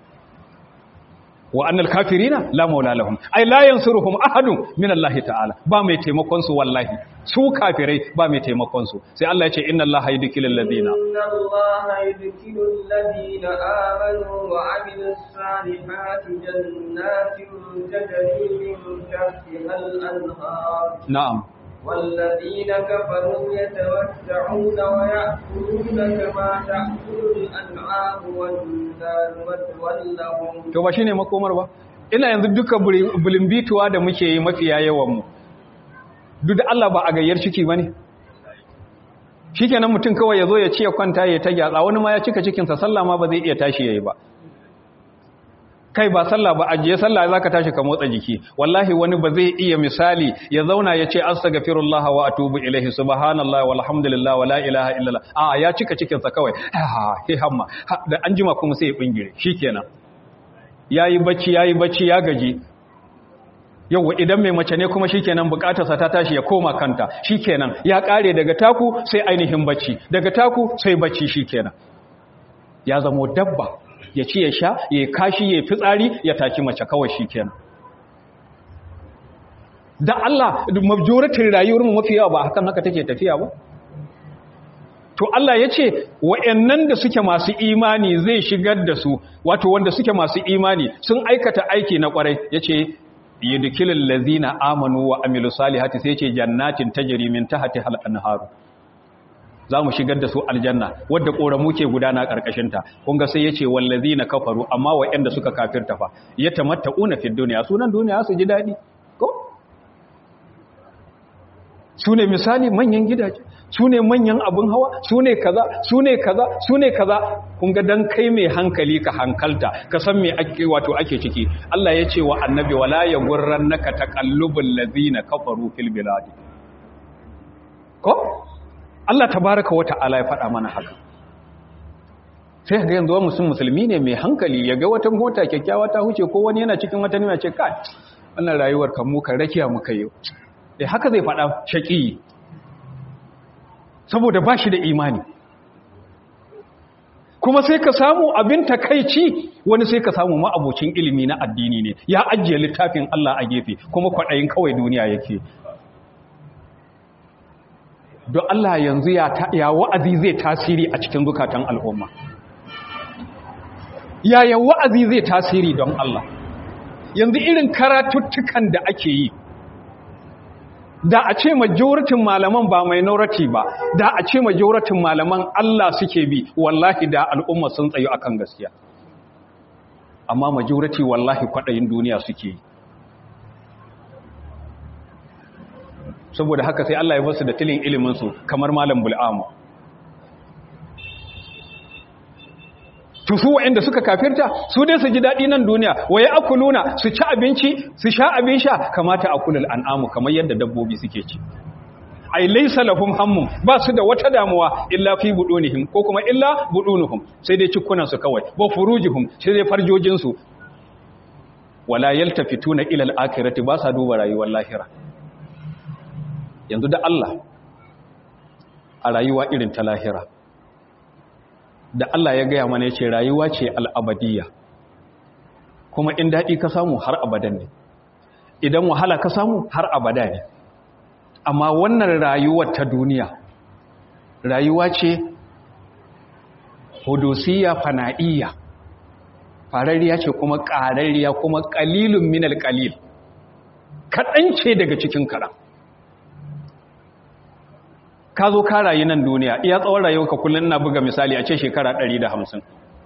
wa annal kafirina la maula lahum ay la yansuruhum ahadun min Allah ta'ala ba mai taimakon su wallahi su kafirai ba mai taimakon su sai Allah ya ce inna Allah yudkilul ladina inna Allah yudkilul ladina amanu wa amilus salihati jannatin tajri min tahtiha al-anhar na'am والذين كفروا يتمتعون ويأكلون كما تأكل الأنعام والنار مثوى لهم to ba shine makomar ba ina yanzu duka bulimbituwa da muke yi mafiya yawan mu duk da Allah ba a gayyar ciki bane shikenan mutum kawai ya zo ya ce ya kwanta ya ta gyatsa wani ma ya cika cikinsa sallah ma ba zai iya tashi ya yi ba kai ba sallah ba ajiye sallah zaka tashi ka motsa jiki wallahi wani ba zai iya misali ya zauna ya ce astaghfirullah wa atubu ilaihi subhanallahi walhamdulillah wala ilaha illallah a ya cika cikin sa kawai ha he hamma da an jima kuma sai ya bingire shikenan yayi bacci yayi bacci ya gaji yawa idan mai mace ne kuma shikenan bukatarsa ta tashi ya koma kanta shikenan ya kare daga taku sai ainihin bacci daga taku sai bacci shikenan ya zamo dabba ya ci ya sha ya kashi ya fitsari ya taki mace kawai shi kenan da Allah majoratin rayuwar mu mafi yawa ba hakan haka take tafiya ba to Allah ya ce wa'annan da suke masu imani zai shigar da su wato wanda suke masu imani sun aikata aiki na kwarai yace yudkilul ladzina amanu wa amilu salihati sai yace jannatin tajri min tahtiha al-anharu za mu shigar da su aljanna wadda ƙoramu ke gudana ƙarƙashinta kunga sai ya ce wallazi na kafaru amma wa'yanda suka kafirta fa ya tamatta una fi duniya sunan duniya su ji daɗi ko su ne misali manyan gidaje su ne manyan abin hawa su ne kaza su ne kaza su ne kaza kunga dan kai mai hankali ka hankalta ka san me ake wato ake ciki Allah ya ce wa annabi wala ya gurrannaka taqallubul ladina kafaru fil biladi ko Allah tabaraka wa ta'ala ya faɗa mana haka sai ga yanzu musulmi musulmi ne mai hankali ya ga wata mota kyakkyawa ta huce ko wani yana cikin wata nima ce kai wannan rayuwar kan mu kan rakiya muka yi eh haka zai faɗa shaki saboda ba shi da imani kuma sai ka samu abin takaici wani sai ka samu ma'abocin ilimi na addini ne ya ajiye littafin Allah a gefe kuma kwaɗayin kawai duniya yake don Allah yanzu ya wa'azi zai tasiri a cikin zukatan al'umma yaya wa'azi zai tasiri don Allah yanzu irin karatuttukan da ake yi da a ce majoratin malaman ba minority ba da a ce majoratin malaman Allah suke bi wallahi da al'umma sun tsayo akan gaskiya amma majority wallahi kwaɗayin duniya suke yi saboda haka sai Allah ya basu da tilin iliminsu kamar malam bul'amu to su waɗanda suka kafirta su dai su ji daɗi nan duniya waye akuluna su ci abinci su sha abin sha kamata akulul an'amu kamar yadda dabbobi suke ci ai laysa lahum hammun ba su da wata damuwa illa fi budunihim ko kuma illa budunuhum sai dai cikunan su kawai wa furujihum sai dai farjojin su wala yaltafituna ila al-akhirati ba sa duba rayuwar lahira yanzu da Allah a rayuwa irin ta lahira da Allah ya gaya mana ya ce rayuwa ce al'abadiyya kuma in daɗi ka samu har abadan ne idan wahala ka samu har abada ne amma wannan rayuwar ta duniya rayuwa ce hudusiyya fana'iyya farariya ce kuma ƙarariya kuma ƙalilun minal ƙalil kaɗan ce daga cikin kaɗan ka zo ka rayu nan duniya iya tsawon rayuwarka kullum na buga misali a ce shekara 150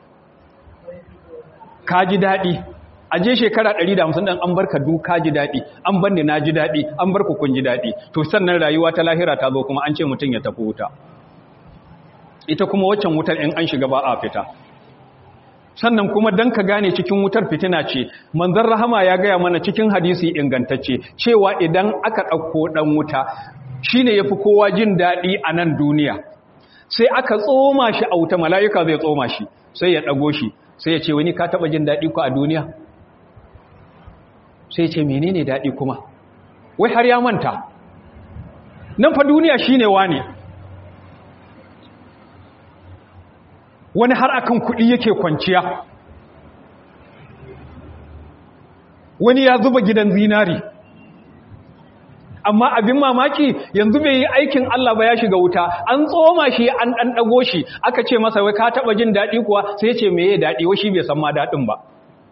ka ji daɗi a je shekara 150 ɗan an barka du ka ji daɗi an banne na ji daɗi an barku kun ji daɗi to sannan rayuwa ta lahira ta zo kuma an ce mutum ya tafi wuta ita kuma waccan wutar in an shiga ba a fita sannan kuma dan ka gane cikin wutar fitina ce manzon rahama ya gaya mana cikin hadisi ingantacce cewa idan aka ɗauko ɗan wuta shi ne ya fi kowa jin daɗi a nan duniya sai aka tsoma shi a wuta mala'ika zai tsoma shi sai ya ɗago shi sai ya ce wani ka taɓa jin daɗi ku a duniya sai ya ce mene ne daɗi kuma wai har ya manta nan fa duniya shi ne wane wani har akan kuɗi yake kwanciya wani ya zuba gidan zinari amma abin mamaki yanzu bai yi aikin Allah ba ya shiga wuta an tsoma shi an ɗan ɗago shi aka ce masa wai ka taɓa jin daɗi kuwa sai ce me ya daɗi wai shi bai san ma daɗin ba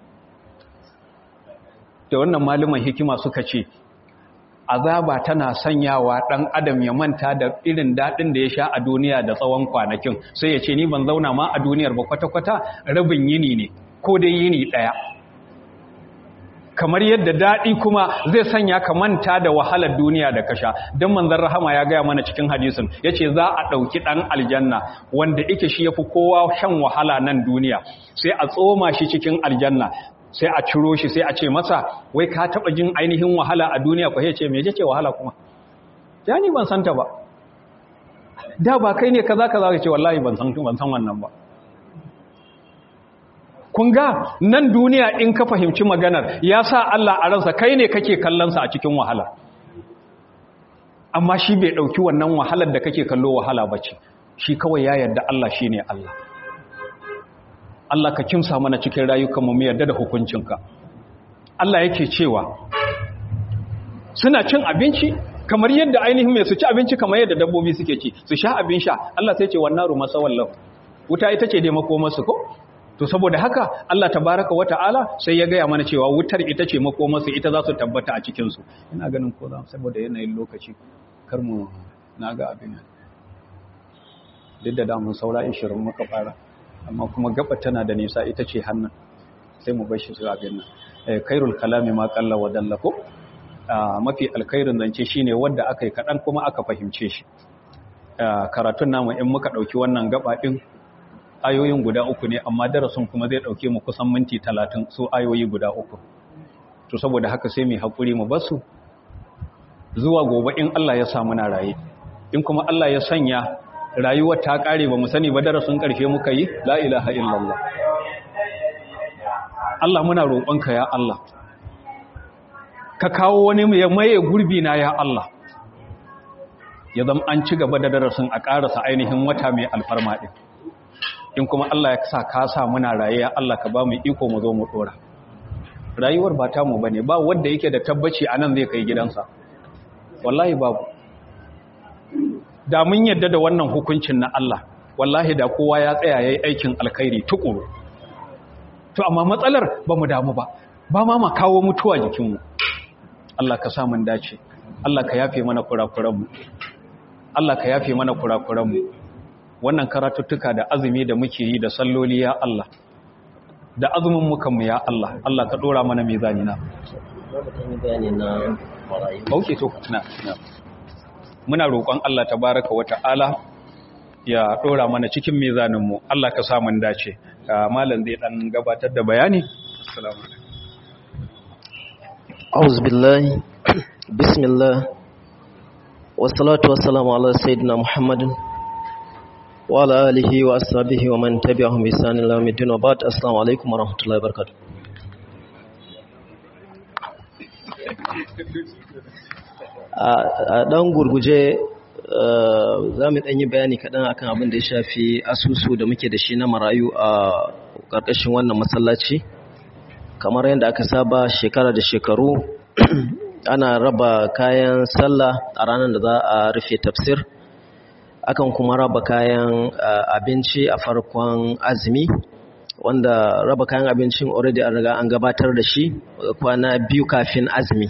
da wannan malaman hikima suka ce azaba tana sanyawa ɗan adam ya manta da irin daɗin da ya sha a duniya da tsawon kwanakin sai ya ce ni ban zauna ma a duniyar ba kwata-kwata rabin yini ne ko dai yini ɗaya kamar yadda daɗi kuma zai sanya ka manta da wahalar duniya da kasha don manzan rahama ya gaya mana cikin hadisin ya ce za a ɗauki ɗan aljanna wanda ike shi ya fi kowa shan wahala nan duniya sai a tsoma shi cikin aljanna sai a ciro shi sai a ce masa wai ka taɓa jin ainihin wahala a duniya ko ce me ce wahala kuma ya ni ban santa ba da ba kai ne kaza kaza ka ce wallahi ban san ban san wannan ba kun ga nan duniya in ka fahimci maganar ya sa Allah a ransa kai ne kake kallonsa a cikin wahala amma shi bai ɗauki wannan wahalar da kake kallo wahala ba ce shi kawai ya yarda Allah shi ne Allah Allah ka kimsa mana cikin rayukanmu mu yarda da hukuncinka Allah yake cewa suna cin abinci kamar yadda ainihin mai su ci abinci kamar yadda dabbobi suke ci su sha abin sha Allah sai ce wannan ruma sawallahu wuta ita ce dai makomarsu ko to saboda haka Allah tabaraka wata'ala sai ya gaya mana cewa wutar ita ce makomarsu ita za su tabbata a cikinsu ina ganin ko za saboda yanayin lokaci kar mu na ga abin nan duk da damun saura 20 muka fara amma kuma gaba tana da nisa ita ce hannun sai mu bar shi su abin nan kairul kalami ma qalla wa dalla ko mafi alkhairin zance shine wanda aka yi kadan kuma aka fahimce shi karatun namu in muka dauki wannan gaba din ayoyin guda uku ne amma darasin kuma zai dauke mu kusan minti talatin su ayoyi guda uku to saboda haka sai mu haƙuri mu basu zuwa gobe in Allah ya sa muna raye in kuma Allah ya sanya rayuwar ta kare ba mu sani ba darasin ƙarshe muka yi la ilaha illallah Allah muna roƙonka ya Allah ka kawo wani ya maye gurbi na ya Allah ya zama an ci gaba da darasin a ƙarasa ainihin wata mai alfarma ɗin in kuma Allah ya sa ka sa muna raye ya Allah ka ba mu iko mu zo mu dora rayuwar ba ta mu bane ba wanda yake da tabbaci anan zai kai gidansa wallahi babu da mun yadda da wannan hukuncin na Allah wallahi da kowa ya tsaya yayi aikin alkhairi tukuru to amma matsalar ba mu damu ba ba ma ma kawo mutuwa jikinmu Allah ka sa mun dace Allah ka yafe mana kurakuranmu Allah ka yafe mana kurakuranmu wannan karatuttuka da azumi da muke yi da salloli ya Allah da azumin mukanmu ya Allah Allah ka dora mana mizani na Auke to na na muna roƙon Allah tabaraka wa ta'ala ya dora mana cikin mizanin mu Allah ka sa mun dace malam zai dan gabatar da bayani assalamu alaikum أعوذ بالله بسم الله والصلاة والسلام على سيدنا محمد وعلى آله وأصحابه ومن تبعهم بإحسان إلى يوم الدين وبعد السلام عليكم ورحمة الله وبركاته a ɗan gurguje za mu ɗanyi bayani kaɗan akan abin da ya shafi asusu da muke da shi na marayu a ƙarƙashin wannan masallaci kamar yadda aka saba shekara da shekaru ana raba kayan sallah a ranar da za a rufe tafsir akan kuma raba kayan abinci a farkon azumi wanda raba kayan abincin already an riga an gabatar da shi kwana biyu kafin azumi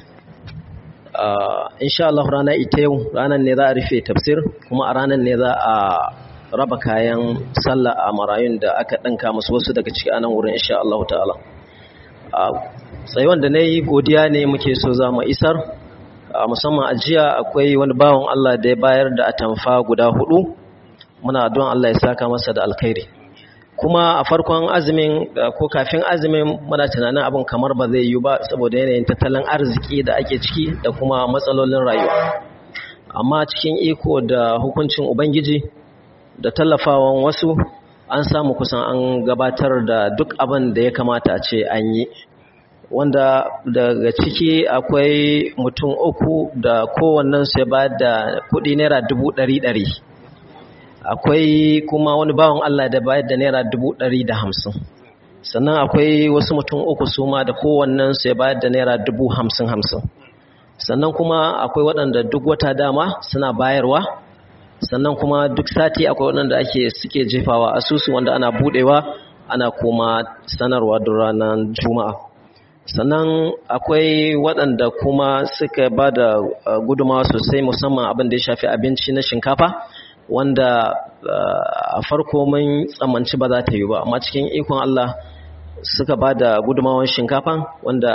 insha Allah rana ita yau ranar ne za a rufe tafsir kuma a ranar ne za a raba kayan sallah a marayun da aka ɗanka musu wasu daga ciki anan wurin insha Allah ta'ala tsayuwan da na yi godiya ne muke so za mu isar musamman a jiya akwai wani bawan Allah da ya bayar da atamfa guda hudu muna don Allah ya saka masa da alkhairi kuma a farkon azumin ko kafin azumin muna tunanin abin kamar ba zai yi ba saboda yanayin tattalin arziki da ake ciki da kuma matsalolin rayuwa amma cikin iko da hukuncin ubangiji da tallafawan wasu an samu kusan an gabatar da duk abin da ya kamata a ce an yi wanda daga ciki akwai mutum uku da kowannen su ya ba da kudi naira dubu ɗari ɗari akwai kuma wani bawan Allah da bayar da naira dubu ɗari da hamsin sannan akwai wasu mutum uku su ma da kowannen su ya bayar da naira dubu hamsin hamsin sannan kuma akwai waɗanda duk wata dama suna bayarwa sannan kuma duk sati akwai waɗanda ake suke jefawa asusu wanda ana buɗewa ana kuma sanarwa duk ranar juma'a sannan akwai waɗanda kuma suka ba da gudumawa sosai musamman abin da ya shafi abinci na shinkafa wanda a farko mun tsammanci ba za ta yi ba amma cikin ikon Allah suka ba da gudumawan shinkafa wanda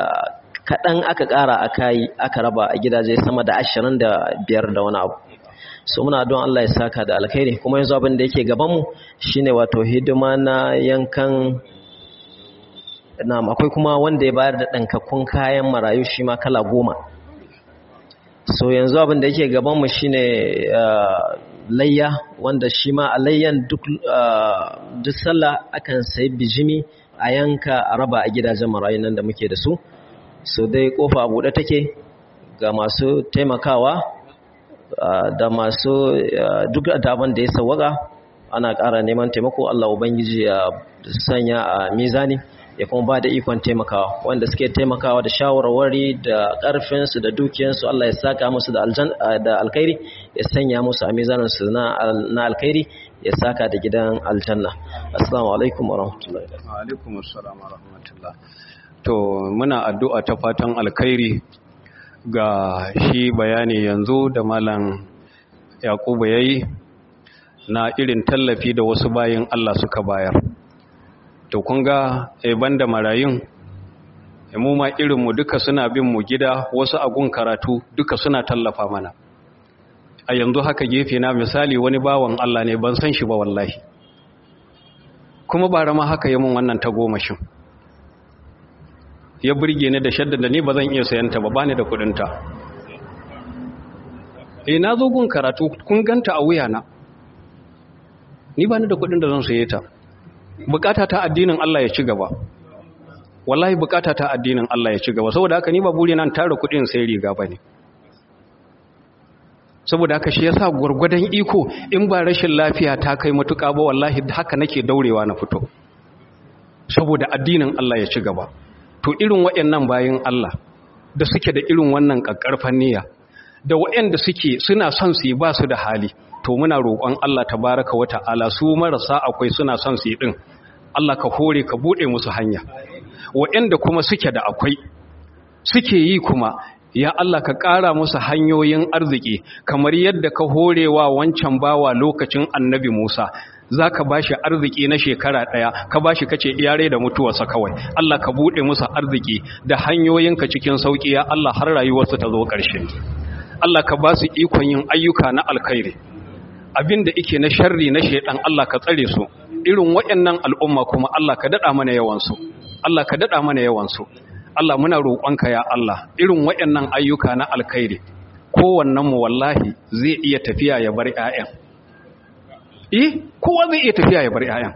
kaɗan aka ƙara aka yi aka raba a gidaje sama da ashirin da biyar da wani abu so muna don Allah ya saka da alkhairi kuma yanzu abin da yake gabanmu shine wato hidima na yankan na akwai kuma wanda ya bayar da ɗankakkun kayan marayu shi ma kala goma so yanzu abin da yake gabanmu shine layya wanda shi ma a layyan duk sallah akan sayi bijimi a yanka a raba a gidajen marayu nan da muke da su so dai kofa buɗe take ga masu taimakawa da masu duk daban da ya sawaka ana ƙara neman taimako Allah ubangiji ya sanya a mizani ya kuma ba da ikon taimakawa wanda suke taimakawa da shawarwari da ƙarfinsu da dukiyansu Allah ya saka musu da alkhairi ya sanya musu a mizaninsu na alkhairi ya saka da gidan aljanna assalamu alaikum wa rahmatullahi wa alaikum assalam wa rahmatullah to muna addu'a ta fatan alkhairi ga shi bayani yanzu da malam yakubu yayi na irin tallafi da wasu bayin Allah suka bayar to kun ga banda marayun mu ma irin mu duka suna bin mu gida wasu agun karatu duka suna tallafa mana a yanzu haka gefe na misali wani bawan Allah ne ban san shi ba wallahi kuma bara ma haka yi mun wannan ta gomashin ya burge ni da shadda da ni ba zan iya sayanta ba bani da kudinta eh na zo gun karatu kun ganta a wuyana ni bani da kudin da zan saye ta bukata ta addinin Allah ya ci gaba wallahi bukata ta addinin Allah ya ci gaba saboda haka ni ba buri nan tara kudin sai riga bane saboda haka shi yasa gurgurdan iko in ba rashin lafiya ta kai matuƙa ba wallahi haka nake daurewa na fito saboda addinin Allah ya ci gaba to irin waɗannan bayin Allah da suke da irin wannan kakkarfan niyya da waɗanda suke suna son su yi ba su da hali to muna roƙon Allah tabaraka wa ta'ala su marasa akwai suna son su yi din Allah ka hore ka bude musu hanya waɗanda kuma suke da akwai suke yi kuma ya Allah ka ƙara musu hanyoyin arziki kamar yadda ka horewa wancan bawa lokacin annabi Musa za ka ba shi arziki na shekara ɗaya ka ba shi kace iyare da mutuwarsa kawai Allah ka buɗe musu arziki da hanyoyinka cikin sauƙi ya Allah har rayuwarsu ta zo ƙarshe Allah ka ba su ikon yin ayyuka na alkhairi abin da ike na sharri na shaidan Allah ka tsare su irin waɗannan al'umma kuma Allah ka daɗa mana yawansu Allah ka daɗa mana yawansu Allah muna roƙonka ya Allah irin waɗannan ayyuka na alkhairi kowannen mu wallahi zai iya tafiya ya bar ƴaƴan eh kowa zai iya tafiya ya bar ƴaƴan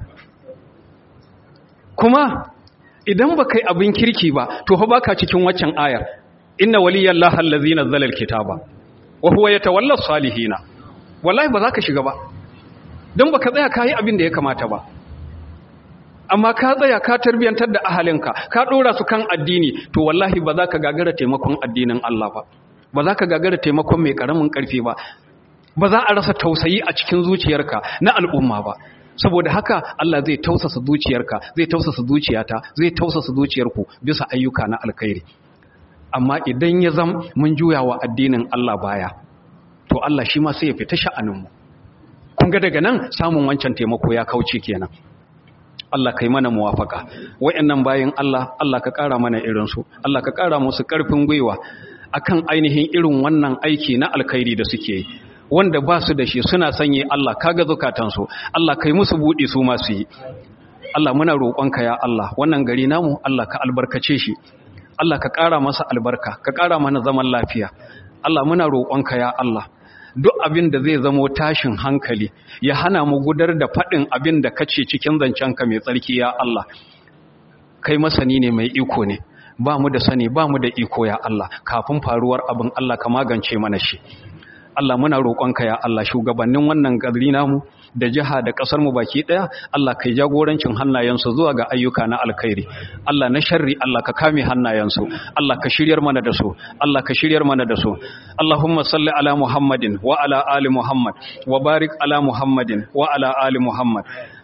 kuma idan ba kai abin kirki ba to fa baka cikin waccan ayar inna waliyallahi allazi nazzala alkitaba wa huwa yatawalla salihina wallahi ba za ka shiga ba don ba ka tsaya ka yi abin da ya kamata ba amma ka tsaya ka tarbiyantar da ahalinka ka ɗora su kan addini to wallahi ba za ka gagara taimakon addinin Allah ba ba za ka gagara taimakon mai ƙaramin ƙarfi ba ba za a rasa tausayi a cikin zuciyarka na al'umma ba saboda haka Allah zai tausasa zuciyarka zai tausasa zuciyata zai tausasa zuciyarku bisa ayyuka na alkhairi amma idan ya zam mun juya wa addinin Allah baya to Allah shi ma sai ya fita sha'aninmu kun ga daga nan samun wancan taimako ya kauce kenan Allah kai mana muwafaka wayannan bayin Allah Allah ka ƙara mana irin su Allah ka ƙara musu ƙarfin gwiwa akan ainihin irin wannan aiki na alkhairi da suke yi wanda ba su da shi suna sanye Allah kaga zukatansu Allah kai musu buɗe su masu yi Allah muna roƙonka ya Allah wannan gari namu Allah ka albarkace shi Allah ka ƙara masa albarka ka ƙara mana zaman lafiya Allah muna roƙonka ya Allah duk abin da zai zamo tashin hankali ya hana mu gudar da faɗin abin da kace cikin zancenka mai tsarki ya Allah kai masani ne mai iko ne ba mu da sani ba mu da iko ya Allah kafin faruwar abin Allah ka magance mana shi Allah muna roƙonka ya Allah shugabannin wannan gari namu da jiha da ƙasar mu baki ɗaya Allah kai jagorancin hannayensu zuwa ga ayyuka na alkhairi Allah na sharri Allah ka kame hannayensu Allah ka shiryar mana da su Allah ka shiryar mana da su Allahumma salli ala Muhammadin wa ala ali Muhammad wa barik ala Muhammadin wa ala ali Muhammad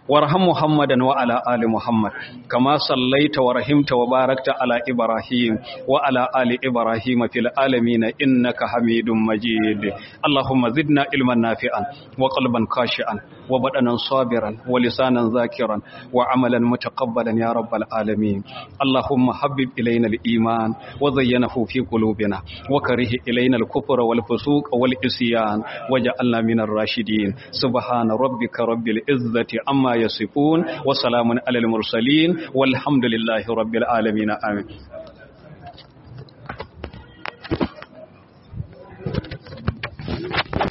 وارحم محمدا وعلى آل محمد كما صليت ورحمت وباركت على إبراهيم وعلى آل إبراهيم في العالمين إنك حميد مجيد اللهم زدنا علما نافعا وقلبا خاشعا وبدنا صابرا ولسانا ذاكرا وعملا متقبلا يا رب العالمين اللهم حبب إلينا الإيمان وزينه في قلوبنا وكره إلينا الكفر والفسوق والعصيان وجعلنا من الراشدين سبحان ربك رب العزة عما يصفون وسلام على المرسلين والحمد لله رب العالمين آمين